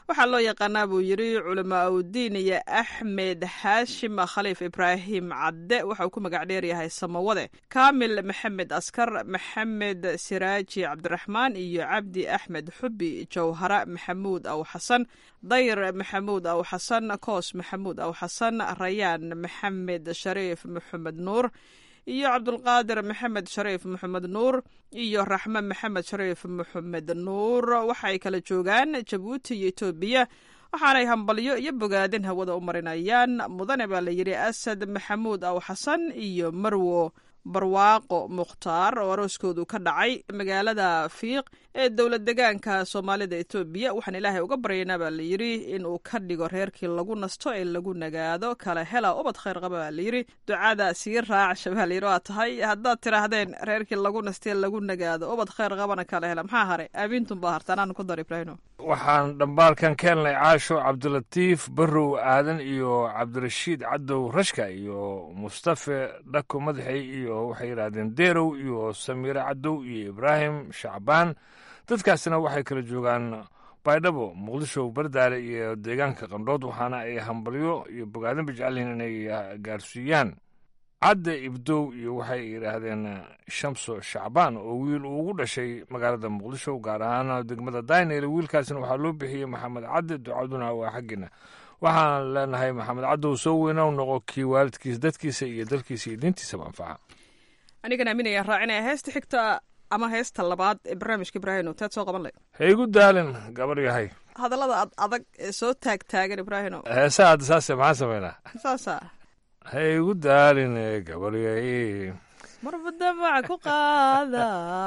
J: waxaa loo yaqaanaa buu yidhi culamaa udiin iyo axmed xaashim khaliif ibraahim cadde waxa uu ku magac dheeryahay samawade kaamil maxamed askar maxamed siraaji cabdiraxmaan iyo cabdi axmed xubi jawhara maxamuud aw xasan dayr maxamuud aw xasan koos maxamuud aw xasan rayaan maxamed shariif maxamed nuur iyo cabdulqaadir maxamed shariif maxamed nuur iyo raxme maxamed shariif maxamed nuur waxay kala joogaan jabuuti iyo etoobiya waxaanay hambalyo iyo bogaadin hawada u marinayaan mudane baa la yidhi asad maxamuud aw xasan iyo marwo barwaaqo mukhtaar oo arooskoodu ka dhacay magaalada fiiq ee dowlad degaanka soomaalida etoobiya waxaan ilaahay uga baryaynaa baa la yidhi inuu ka dhigo reerkii lagu nasto ee lagu nagaado kala hela ubad khayr qaba baa layidhi ducada sii raacsha baa layidhi waa tahay haddaad tidhaahdeen reerkii lagu nastee lagu nagaado ubad khayr qabana kala hela maxaa haray aabiintun baa harta anaan ku dar ibraahino
L: waxaan dhambaalkan ka helnay caasho cabdilatiif barrow aadan iyo cabdirashiid cadow rashka iyo mustafe dhako madaxey iyo waxay yidhaahdeen deerow iyo samiire cadow iyo ibraahim shacbaan dadkaasina waxay kala joogaan baydhabo muqdisho bardaale iyo deegaanka qandhood waxaana ay hambalyo iyo bogaadinba jecelyihiin inay gaarsiiyaan cadde ibdow iyo waxay yidhaahdeen shamso shacbaan oo wiil uu ugu dhashay magaalada muqdisho gaar ahaan degmada daynel wiilkaasina waxaa loo bixiyey maxamed cadde ducaduna waa xaggiina waxaan leenahay maxamed caddow soo weyna u noqo kii waalidkiisa dadkiisa iyo dalkiisa iyo diintiisaba anfaca
J: anigan aaminaya raacinaya heesta xigta ama heesta labaad ee barnaamijka ibraahino teed soo qaban leh
L: ha igu daalin gabar yahay
J: hadallada ad adag ee soo taag taagan ibraahino
L: heesaha hadda saase maxaan samaynaa
J: saasa
L: ha igu daalin gabar yahay
J: marba damac ku qaada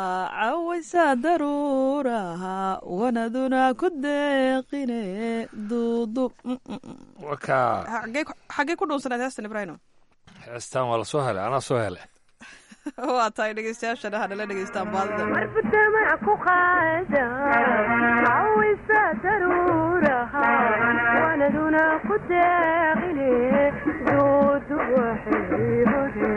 J: cawaysa daruuraha wanaduna ku deeqine duudub
L: waka
J: xaggee ku dhuunsaneed heestan ibraahino
L: heestan waa la soo helay anaa soo helay
J: waa tahay dhegeystayaashana hanala dhegeystaan baadida
M: marba damac ku qaada cawaysa daruuraha wanaduna ku deeqine duudub waxay hore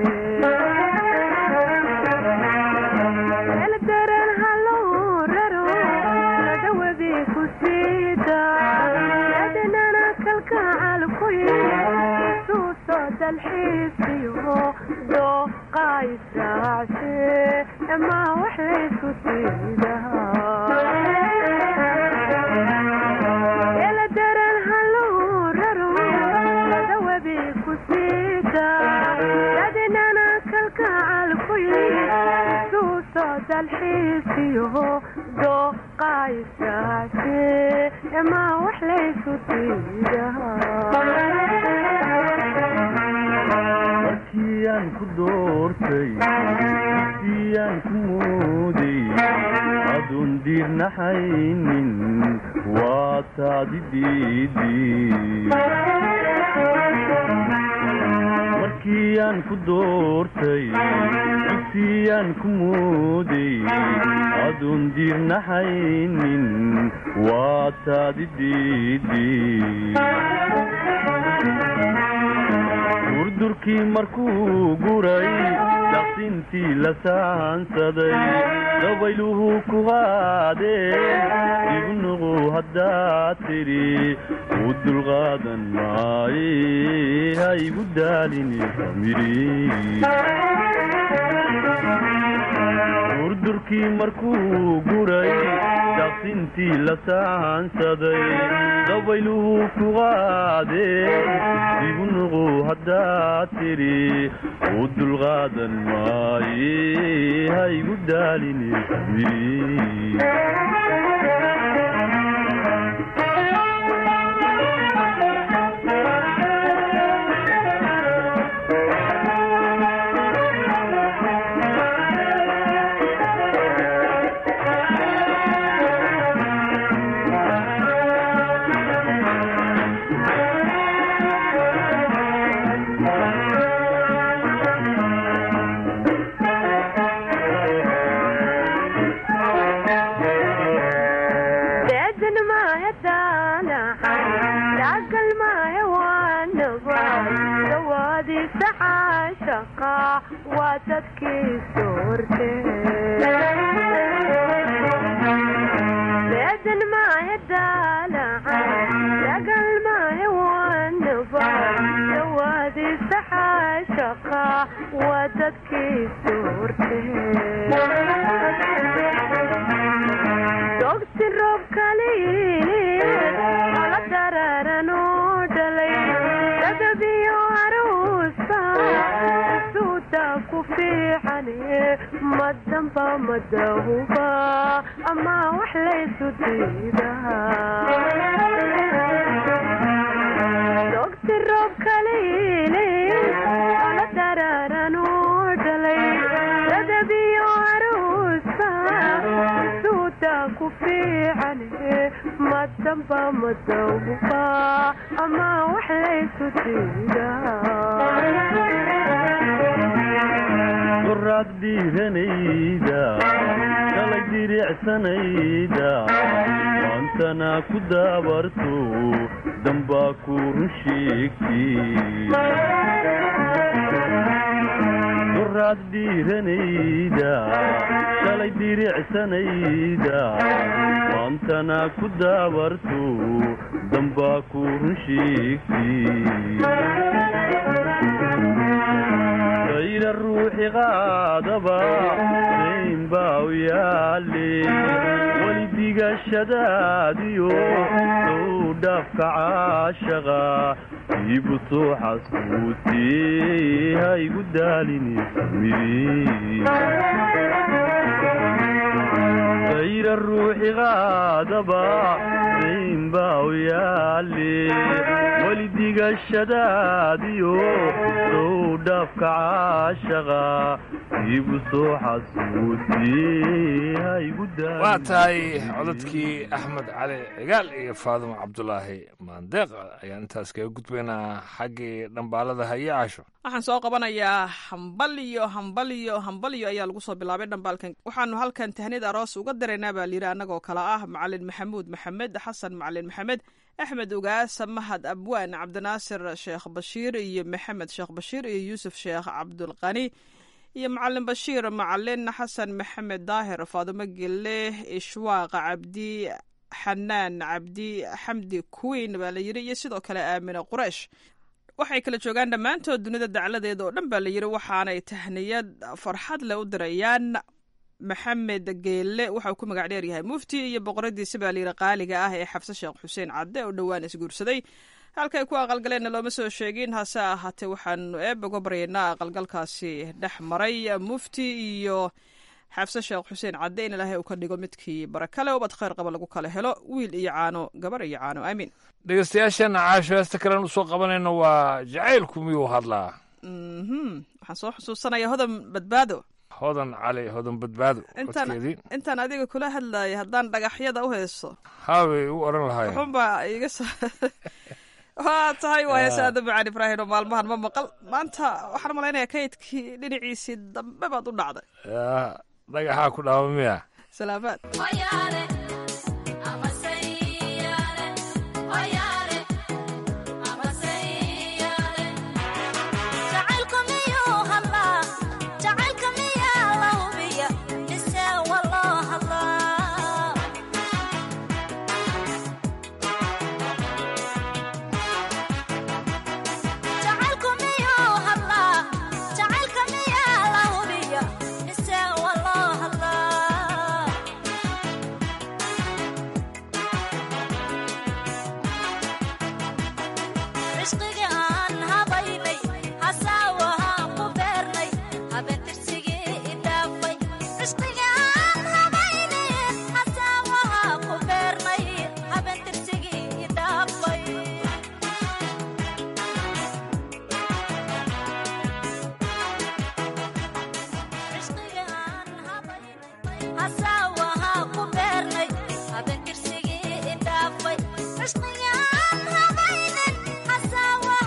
M: eldaran hallow raro dawabi ku siida adnana kalkacal ku suuso dalxiisiyo dooqaysaace ama wax laysku siidaeldaran hallow raro dawabi ku siida adnana kalkacal ku suuso dalxiisiyo dooqaysaace ama wax laysku
N: siidamarkiyaan ku doortay siyaan ku mooday aduun diirnaxaynin waa taadi markiyaan ku doortay dugsiyaan ku mooday aduun diirnaxaynin waa taadi durdurkii markuu guray daqsintii la saansaday dabayluhu ku qaadeen igu nuqu haddaad tidhi u dulqaadan maaye ha igu daalini durdurkii markuu guray daqsintii la saansaday dabayluhu ku qaadeen igu nuqu haddaad tidhi u dulqaadan maaye ha igu daalini
M: beedan maahe daalaca waa dadkiisu hortee dogsi roob kaliili ala daraaran oo dhalay dadabiyo aruusa suuda ku fiicane madamba madahuba ama wax laysu diidaa dogsi roob kaliili ala daraaran oo dhalay dadabiyo aruusa suuda ku fiicane madamba madahuba ama wax laysu diidaa
N: qoraad dhiiranayda shalay diricsanayda maantana ku daabarto dambaa ku run sheegtay qoraad dhiiranayda shalay diricsanayda maantana ku daabarto dambaa ku run sheegtay ayna ruuxi qaadaba dayn baa u yaale weli digashadaadiyo sow dhaafka caashaqa iibu soo xasuutee ha igu daalini ayna ruuxi qaadaba dayn baa u yaale weli digashadaadiyo sow dhaafka caashaqa iibu soo xasuutee ha igu
L: waa tahay codadkii axmed cali cigaal iyo faadumo cabdulaahi maandeeq ayaan intaas kaga gudbaynaa xaggii dhambaalada haye casho
J: waxaan soo qabanayaa hambaliyo hambaliyo hambaliyo ayaa lagu soo bilaabay dhambaalkan waxaanu halkan tahnid aroos uga diraynaa baa layidhi annagoo kale ah macalin maxamuud maxamed xasan macalin maxamed axmed ugaasa mahad abwaan cabdinaasir sheekh bashiir iyo maxamed sheekh bashiir iyo yuusuf sheekh cabdulqani iyo macalin bashiir macalin xasan maxamed daahir faadumo gelle ishwaaq cabdi xanaan cabdi xamdi queen baa la yidhi iyo sidoo kale aamine qureish waxay kala joogaan dhammaantood dunida dacladeeda oo dhan baa la yidhi waxaanay tahniyad farxad leh u dirayaan maxamed geelle waxauu ku magac dheer yahay mufti iyo boqoradiisa baa layidhi qaaliga ah ee xafse sheekh xuseen cadde oo dhowaan isguursaday halkay ku aqalgaleenna looma soo sheegin hase ahaatee waxaanu eeb uga baryaynaa aqalgalkaasi dhex maray mufti iyo xafse sheekh xuseen cadde in ilaahay uu ka dhigo midkii barakale ubad khayr qaba lagu kala helo wiil iyo caano gabar iyo caano aamiin
L: dhegeystayaasheenna caasho heesta kalen usoo qabanayno waa jacaylku miyuu hadlaa
J: mhm waxaan soo xusuusanaya hodan badbaado
L: hodan cali hodan badbaado
J: intaan
L: codkeedii
J: intaan adiga kula hadlayay haddaan dhagaxyada u haysto
L: haabay u odhan lahaayeen
J: wuxuunbaa iga soo waa tahay waa heese aada macaan ibraahim oo maalmahan ma maqal maanta waxaan malaynayaa kaydkii dhinaciisii dambe baad u dhacday
L: yaa dhagaxaa ku dhaama miya
J: salaamaad
O: Hasawa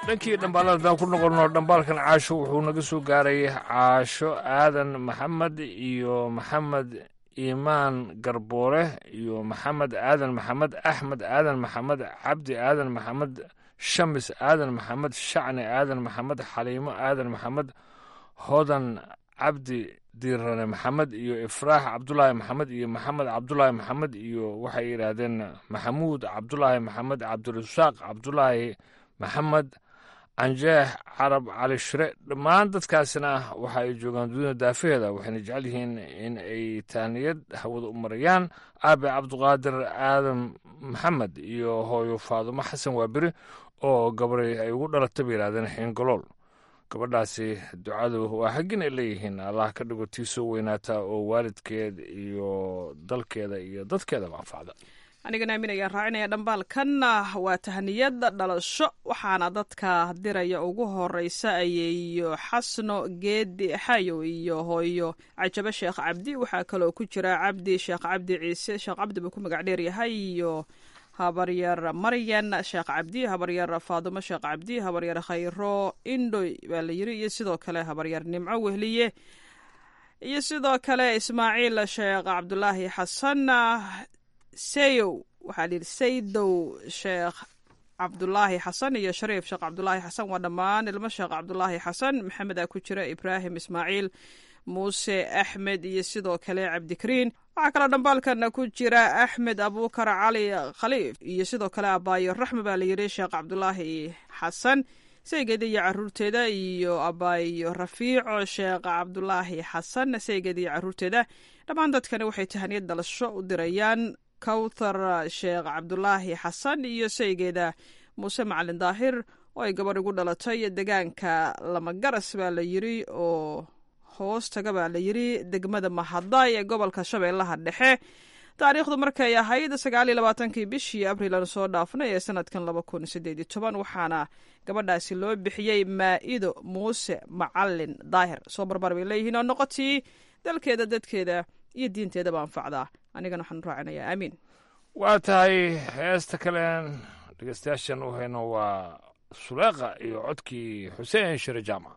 L: dhankii dhambaalada haddaan ku noqonno dhambaalkan caasho wuxuu naga soo gaaray caasho aadan maxamed iyo maxamed iimaan garboore iyo maxamed aadan maxamed axmed aadan maxamed cabdi aadan maxamed shamis aadan maxamed shacni aadan maxamed xaliimo aadan maxamed hodan cabdi diirane maxamed iyo ifraax cabdulaahi maxamed iyo maxamed cabdulaahi maxamed iyo waxay yidhaahdeen maxamuud cabdulaahi maxamed cabdirasaaq cabdulaahi maxamed canjeex carab cali shire dhammaan dadkaasina waxa ay joogaan dunida daafaheeda waxayna jecel yihiin in ay taaniyad hawada u marayaan aabe cabduqaadir aadan maxamed iyo hooyo faadumo xasan waaberi oo gabray ay ugu dhalata bay yidhahdeen xiingolool gabadhaasi ducadu waa xaggin ay leeyihiin allah ka dhigo tii soo weynaata oo waalidkeed iyo dalkeeda iyo dadkeedaba anfacda
J: anigana aamin ayaan raacinaya dhambaalkanna waa tahniyada dhalasho waxaana dadka diraya ugu horeysa ayeeyo xasno geedi xayo iyo hooyo cajabo sheekh cabdi waxaa kaloo ku jira cabdi sheekh cabdi ciise sheekh cabdi buu ku magac dheeryahay iyo habaryar maryan sheekh cabdi habaryar faadumo sheekh cabdi habaryar khayro indhoy baa la yiri iyo sidoo kale habaryar nimco wehliye iyo sidoo kale ismaaciil sheekh cabdulaahi xasan sayow waxaa la yidhi saydow sheekh cabdulaahi xasan iyo shariif sheekh cabdulaahi xasan waa dhammaan ilmo sheekh cabdulaahi xasan maxamed aa ku jira ibraahim ismaaciil muuse axmed iyo sidoo kale cabdikariin waxaa kaloo dhambaalkana ku jira axmed abuukar cali khaliif iyo sidoo kale abaayo raxme baa la yidhi sheekh cabdulaahi xasan saygeeda iyo caruurteeda iyo abaayo rafiico sheekh cabdulaahi xasan saygeeda iyo caruurteeda dhammaan dadkani waxay tahaniyad dhalasho u dirayaan kawthar sheekh cabdulaahi xasan iyo saygeeda muuse macalin daahir oo ay gabadh ugu dhalatay degaanka lamagaras baa la yiri oo hoos taga baa la yiri degmada mahadaay ee gobolka shabeellaha dhexe taariikhdu markay ahayd sagaal iyo labaatankii bishii abriil aanu soo dhaafnay ee sanadkan laba kun sideed iyo toban waxaana gabadhaasi loo bixiyey maa'ido muuse macalin daahir soo barbar bay leeyihiin oo noqotii dalkeeda dadkeeda iyo diinteedaba anfacdaa anigana waxaan raacinayaa aamiin
L: waa tahay heesta kalen dhegeystayaashan u hayno waa suleeqa iyo codkii xuseen shire jaamac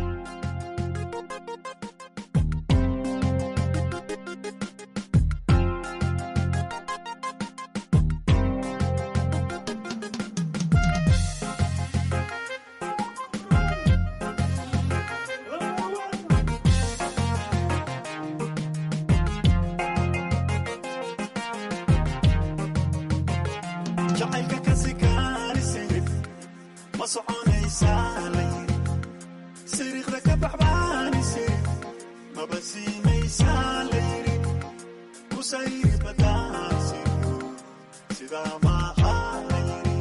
O: jacaylka kasi kaanisirif ma soconaysaa layiri siriiqda ka baxbaanisirif maba siinaysaa layiri kusayri badaasiryo sidaa maaha layiri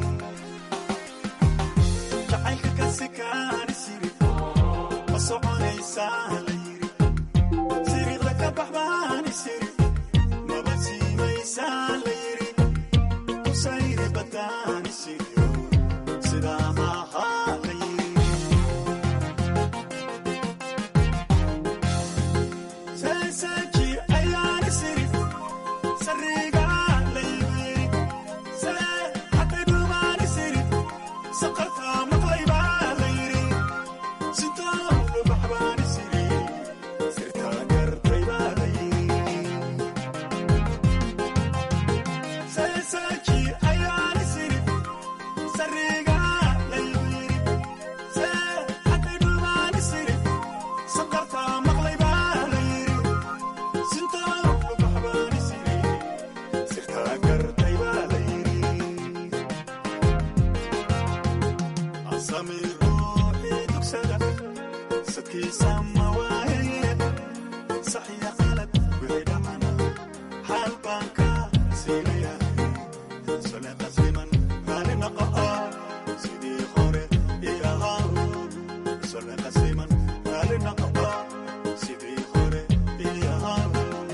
O: jacaylka kasi kaanisirif ma soconaysaa layiri siriiqda ka baxbaanisirif maba siinaysaa layiri kusayri badaanisiyo sidaa maaha layiri seesaaji ayaani siri sariga laybiri see hatay dhumaani siri saqartaa maqlaybaa layiri sintoo dhubaxbaani siri sirtaa gartaybaa layiri seesaaji ayaani siri sariga laybiri see hatay dhumaani siri saqartaa maqlaybaa layiri sintoo dhubaxbaani siri sirtaa gartaybaa layiri asami ruuxii dugsada sadkiisa ma waaye saxiya qalad wixii dhacana xaal baan ka siinayahay sole qasiman raali naqa'a sidii hore ii ahaa sole qasiman raali naqa'a sidii hore ii ahaa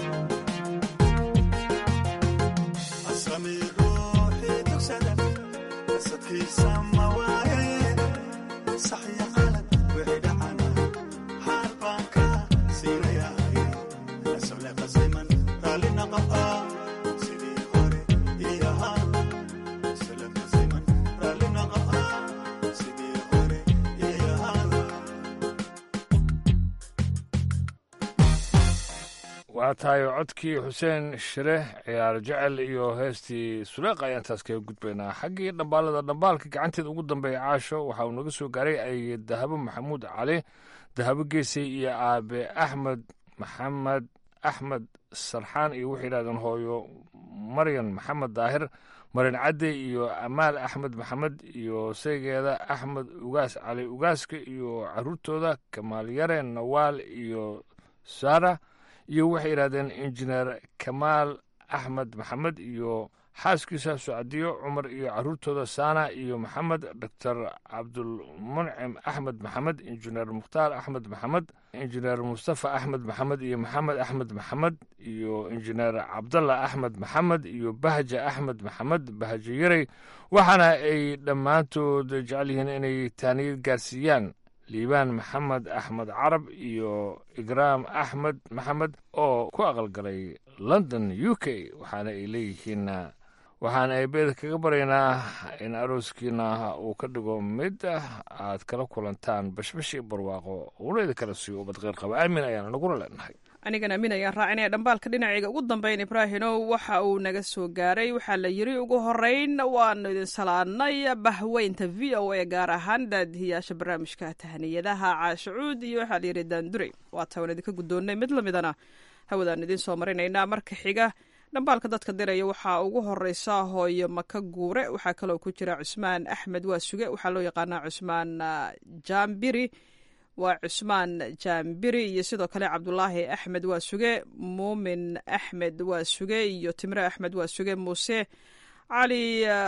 O: asami ruuxii dugsada sadkiisa ma waaye saxiya qalad wixii dhacana xaal baan ka siinayahay sole qasiman raali naqa'a sidii hore ii ahaa sole qasiman raali naqa'a sidii hore
L: waa tahay codkii xuseen shire ciyaar jecel iyo heestii suleeq ayaan taas kaga gudbaynaa xaggii dhambaalada dhambaalka gacanteeda ugu dambeeya caasho waxa uu naga soo gaaray ay dahabo maxamuud cali dahabo geesay iyo aabe axmed maxamed axmed sarxaan iyo waxay yidhahdeen hooyo maryan maxamed daahir marin cadde iyo amaal axmed maxamed iyo saygeeda axmed ugaas cali ugaaska iyo caruurtooda kamaal yare nawaal iyo sara iyo waxay yidhahdeen injineer kamaal axmed maxamed iyo xaaskiisa socdiyo cumar iyo caruurtooda saana iyo maxamed doctor cabdulmuncim axmed maxamed injineer mukhtaar axmed maxamed injineer mustafa axmed maxamed iyo maxamed axmed maxamed iyo injineer cabdalla axmed maxamed iyo bahja axmed maxamed bahjo yarey waxaana ay dhammaantood jecel yihiin inay taaniyad gaarsiiyaan liibaan maxamed axmed carab iyo igraam axmed maxamed oo ku aqalgalay london u k waxaana ay leeyihiin waxaana ay beeda kaga baryaynaa in arooskiina uu ka dhigo mid aad kala kulantaan bashbash iyo barwaaqo uuna kala siiyo ubad qeyr qaba aamin ayaana naguna leenahay
J: anigan aamin ayaan raacinaya dhambaalka dhinacayga ugu dambeyn ibraahinow waxa uu naga soo gaaray waxaa la yiri ugu horeyn waanu idin salaadnay bahweynta v o a gaar ahaan daadihiyaasha barnaamijka tahaniyadaha caashacuud iyo waxaa la yidhi daandurey waata waan idinka guddoonnay mid lamidana hawadaan idiin soo marinaynaa marka xiga dhambaalka dadka diraya waxaa ugu horeysa hooyo maka guure waxaa kaloo ku jira cusmaan axmed waa suge waxaa loo yaqaanaa cusmaan jambiri waa cusmaan jaambiri iyo sidoo kale cabdulaahi axmed waa suge muumin axmed waa suge iyo timre axmed waa suge muuse cali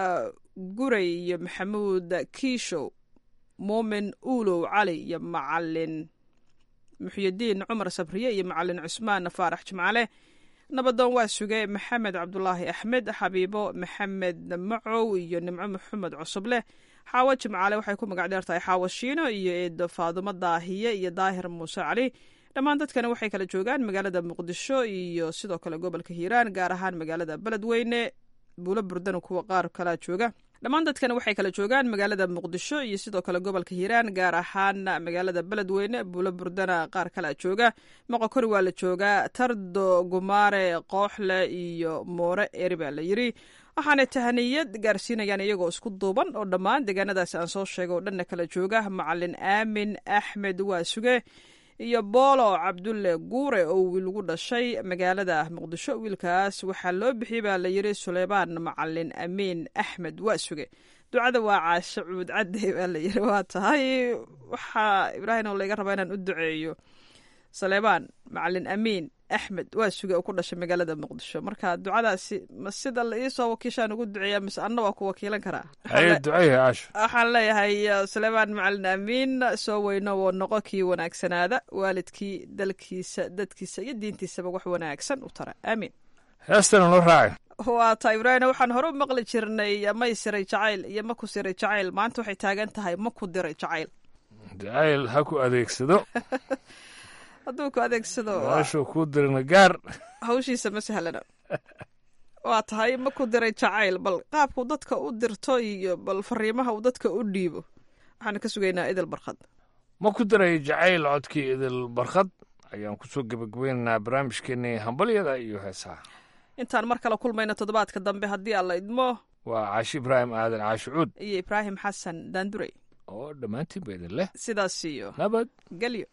J: gurey iyo maxamuud kiishow muumin uulow cali iyo macalin muxyidiin cumar sabriye iyo macalin cusmaan faarax jimcale nabadoon waa suge maxamed cabdulaahi axmed xabiibo maxamed macow iyo nimco maxamed cusubleh xaawo jimcaale waxay ku magac dheer tahay xaawo shiino iyo eedo faadumo daahiye iyo daahir muuse cali dhammaan dadkana waxay kala joogaan magaalada muqdisho iyo sidoo kale gobolka hiiraan gaar ahaan magaalada beledweyne buulo burdana kuwa qaar kalaa jooga dhammaan dadkana waxay kala joogaan magaalada muqdisho iyo sidoo kale gobolka hiiraan gaar ahaan magaalada beledweyne buulo burdana qaar kalaa jooga moqokori waa la joogaa tardo gumaare kooxle iyo moore eri baa la yiri waxaanay tahaniyad gaarsiinayaan iyagoo isku duuban oo dhammaan deegaanadaasi aan soo sheegay oo dhanna kala jooga macalin aamin axmed waa suge iyo boolo cabdulle guure oo wiil ugu dhashay magaalada muqdisho wiilkaas waxaa loo bixiyey baa la yiri suleymaan macalin amiin axmed waa suge ducada waa caasho cuud cadde baa la yiri waa tahay waxaa ibraahim oo layga rabaa inaan u duceeyo suleymaan macalin amiin axmed waa suge oo ku dhashay magaalada muqdisho marka ducadaasi ma sida la iisoo wakiishaan ugu duceeya mise anna waa ku wakiilan karaa
L: haye duceeya caasho
J: waxaan leeyahay suleymaan macalin amiin soo weyno woo noqo kii wanaagsanaada waalidkii dalkiisa dadkiisa iyo diintiisaba wax wanaagsan u tara aamiin
L: heestana noo raacay
J: waa ta ibraahim waxaan hore u maqli jirnay may siray jacayl iyo ma ku siray jacayl maanta waxay taagan tahay ma ku diray jacayl
L: jacayl ha ku adeegsado
J: hadduu ku adeegsado
L: noloshuu kuu dirina gaar
J: hawshiisa ma sahlana waa tahay ma ku diray jacayl bal qaabku dadka u dirto iyo bal fariimaha uu dadka u dhiibo waxaan ka sugaynaa idil barkhad
L: ma ku diray jacayl codkii idil barkhad ayaan kusoo gebagabaynaynaa barnaamijkeenii hambalyada iyo heesaha
J: intaan mar kale kulmayno toddobaadka dambe haddii alla idmo
L: waa caashi ibraahim aadan caashi cuud
J: iyo ibraahim xasan daandurey
L: oo dhammaantiin ba idin leh
J: sidaas iyo
L: nabad
J: gelyo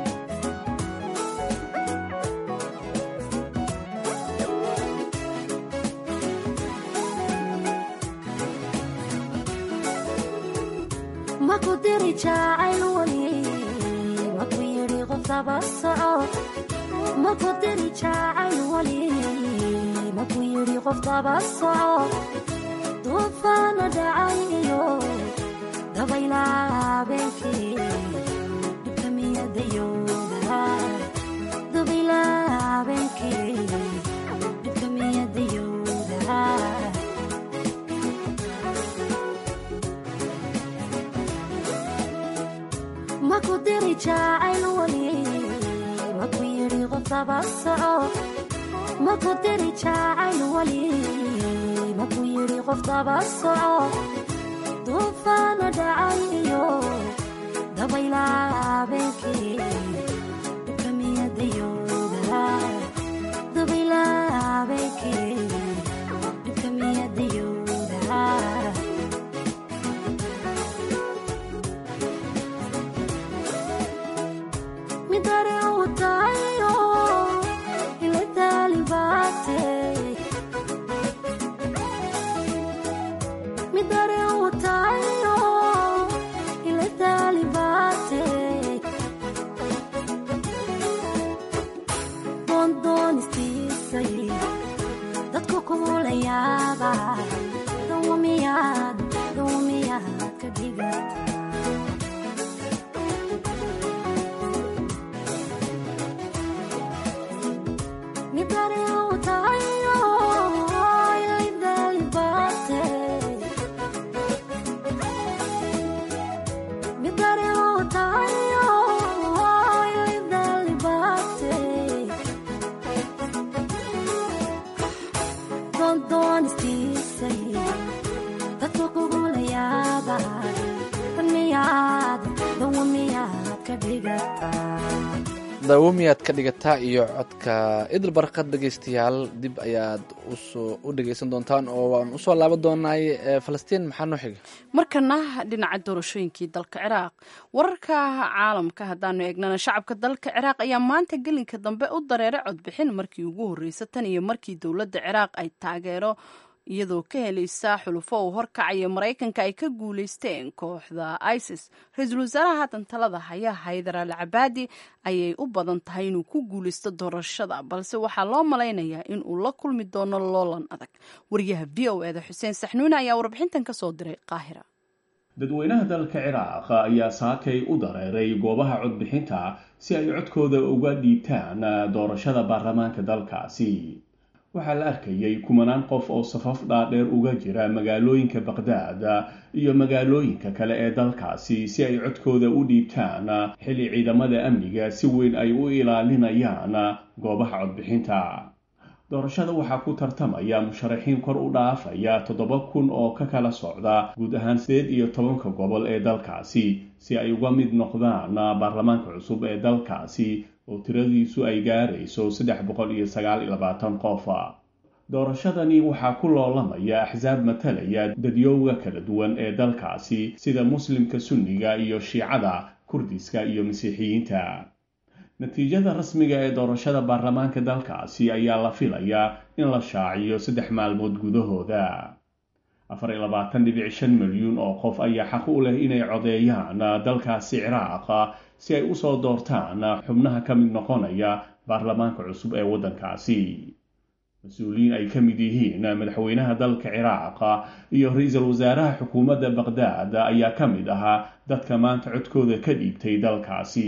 P: maku diri jacayl weli maku yidhi qof daba soco maku diri jacayl weli maku yidhi qof daba soco duufaana dhacay iyo dabayla habeenkii dhibka miyadayooda dabayla habeenkii dhibka miyadayooda maku diri jacayl weli maku yidhi qof daba soco maku diri jacayl weli maku yidhi qof daba soco duufaana dhacay iyo dabayla habeenkii dhibka miyadayooda ka dhigataa
B: dawamiyaad ka dhigataa iyo codka idil barkad dhegaystayaal dib ayaad usoo u dhegaysan doontaan oo waan usoo laaban doonaay falastiin maxaa noo xiga
A: markana dhinaca doorashooyinkii dalka ciraaq wararka caalamka haddaanu eegnana shacabka dalka ciraaq ayaa maanta gelinka dambe u dareeray codbixin markii ugu horreysa tan iyo markii dowladda ciraaq ay taageero iyadoo ka helaysa xulufo uu horkacaya maraykanka ay ka guuleysteen kooxda isis ra-iisul wasaaraha haatan talada haya haydar al cabaadi ayay u badan tahay inuu ku guuleysto doorashada balse waxaa loo malaynayaa in uu la kulmi doono loolan adag wariyaha v o eda xuseen saxnuune ayaa warbixintan ka soo diray qaahira
Q: dadweynaha dalka ciraaq ayaa saakay u dareeray goobaha codbixinta si ay codkooda uga dhiibtaan doorashada baarlamaanka dalkaasi waxaa la arkayay kumanaan qof oo safaf dhaadheer uga jira magaalooyinka baqdaad iyo magaalooyinka kale ee dalkaasi si ay codkooda u dhiibtaan xilli ciidamada amniga si weyn ay u ilaalinayaan goobaha codbixinta doorashada waxaa ku tartamaya musharaxiin kor u dhaafaya toddoba kun oo ka kala socda guud ahaan sideed iyo tobanka gobol ee dalkaasi si ay uga mid noqdaan baarlamaanka cusub ee dalkaasi oo tiradiisu ay gaarayso saddex boqol iyo sagaal iyo labaatan qof doorashadani waxaa ku loolamaya axsaab matalaya dadyowga kala duwan ee dalkaasi sida muslimka sunniga iyo shiicada kurdiska iyo masiixiyiinta natiijada rasmiga ee doorashada baarlamaanka dalkaasi ayaa la filayaa in la shaaciyo saddex maalmood gudahooda afar iyo labaatan dhibic shan milyuun oo qof ayaa xaq u leh inay codeeyaan dalkaasi ciraaq si ay usoo doortaan xubnaha ka mid noqonaya baarlamaanka cusub ee waddankaasi mas-uuliyiin ay ka mid yihiin madaxweynaha dalka ciraaq iyo ra-iisul wasaaraha xukuumadda baqdaad ayaa ka mid ahaa dadka maanta codkooda ka dhiibtay dalkaasi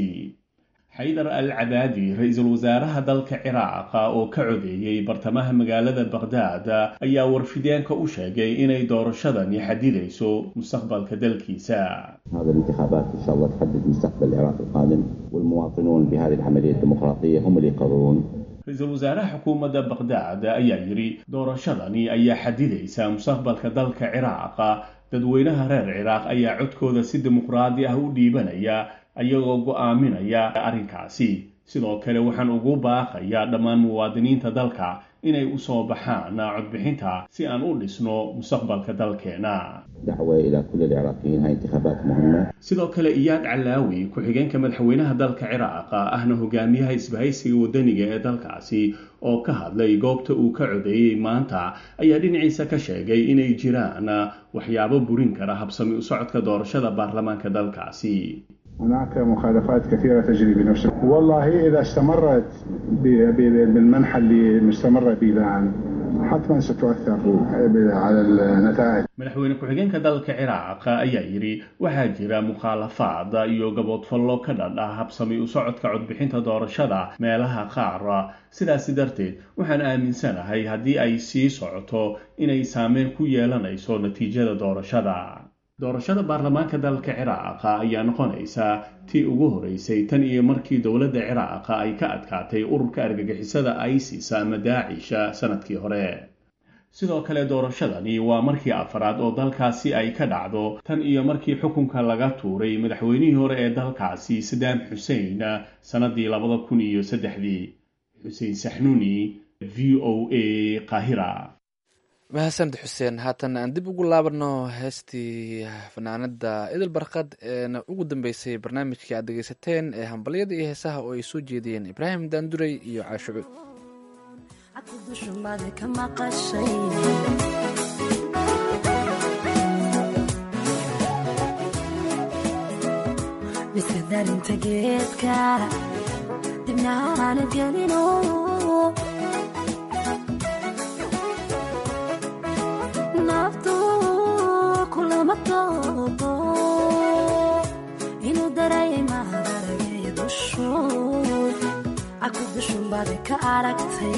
Q: xaydar al cabaadi ra-iisul wasaaraha dalka ciraaq oo ka codeeyey bartamaha magaalada baqdaad ayaa warfideenka u sheegay inay doorashadani xadidayso mustaqbalka dalkiisa
R: هذه الانتخابات إن شاء الله تحدد مستقبل العراق القادم والمواطنون بهذه العملية الديمقراطية هم اللي يقررون
Q: ra-iisul wasaaraha xukuumadda baqdaad ayaa yidhi doorashadani ayaa xadidaysa mustaqbalka dalka ciraaq dadweynaha reer ciraaq ayaa codkooda si dimuqraadi ah u dhiibanaya ayagoo go'aaminaya arrinkaasi sidoo kale waxaan ugu baaqayaa dhammaan muwaadiniinta dalka inay u soo baxaan codbixinta si aan u dhisno mustaqbalka dalkeena
R: دعوة إلى كل العراقيين هاي انتخابات مهمة
Q: sidoo kale iyaad calaawi ku-xigeenka madaxweynaha dalka ciraaq ahna hogaamiyaha isbahaysiga wadaniga ee dalkaasi oo ka hadlay goobta uu ka codeeyey maanta ayaa dhinaciisa ka sheegay inay jiraan waxyaabo burin kara habsami u socodka doorashada baarlamaanka dalkaasi
S: هناك مخالفات كثيرة تجري بنفس والله إذا استمرت ب- ب- بالمنحى اللي مستمرة به الآن حتما ستؤثر على النتائج
Q: madaxweyne ku-xigeenka dalka ciraaq ayaa yidhi waxaa jira mukhaalafaad iyo gaboodfallo ka dhan ah habsami u socodka codbixinta doorashada meelaha qaar sidaasi darteed waxaan aaminsanahay haddii ay sii socoto inay saameyn ku yeelanayso natiijada doorashada doorashada baarlamaanka dalka ciraaq ayaa noqonaysa tii ugu horeysay tan iyo markii dowladda ciraaq ay ka adkaatay ururka argagixisada isis ama daacisha sanadkii hore sidoo kale doorashadani waa markii afraad oo dalkaasi ay ka dhacdo tan iyo markii xukunka laga tuuray madaxweynihii hore ee dalkaasi sadaam xusein sannadii labada kun iyo saddexdii xuseen saxnuuni v o a qaahira
B: mahadsaned xuseen haatan aan dib ugu laabano heestii fanaanada idil barkad eena ugu dambeysay barnaamijkii aad dhegeysateen ee hambalyada iyo heesaha oo ay soo jeediyeen ibraahim daanduray iyo caashucuud
P: dushumada ka maqashay miska darinta geedka dibna aanad gelino naftu kulama toobo inuu darayay maharagay dushu aku dushumbaada ka aragtay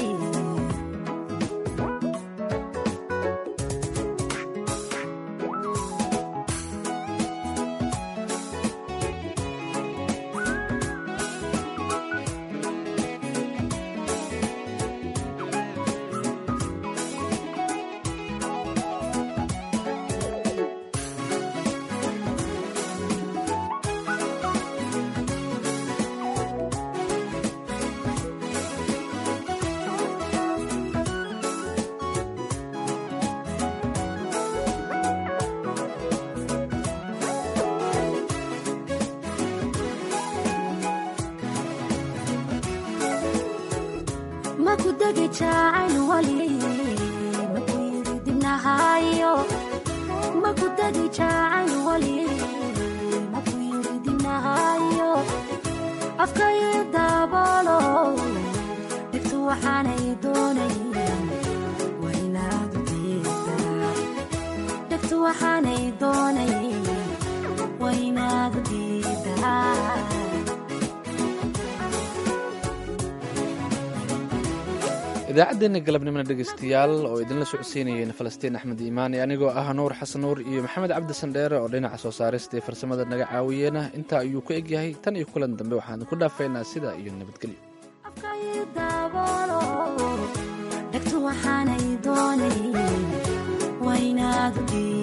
P: degi jacayl wali maku yiri dibnahayo maku degi jacayl wali maku yiri dibnahayo afkayo daboolo dhibtu waxaanay doonayn waa inaad u diidaa dhibtu waxaanay doonayn waa inaad u diidaa
B: idaacaddeenna galabnimona dhegaystayaal oo idinla socodsiinayeen falastiin axmed iimaan iyo anigoo ah nuur xasan nuur iyo maxamed cabdi sandheere oo dhinaca soo saarista ee farsamada naga caawiyeena intaa ayuu ku egyahay tan iyo kulan dambe waxaan ku dhaafaynaa sidaa iyo nabadgelyo
P: daboolo dhegtu waxaanay doonayn waa inaad u diidaa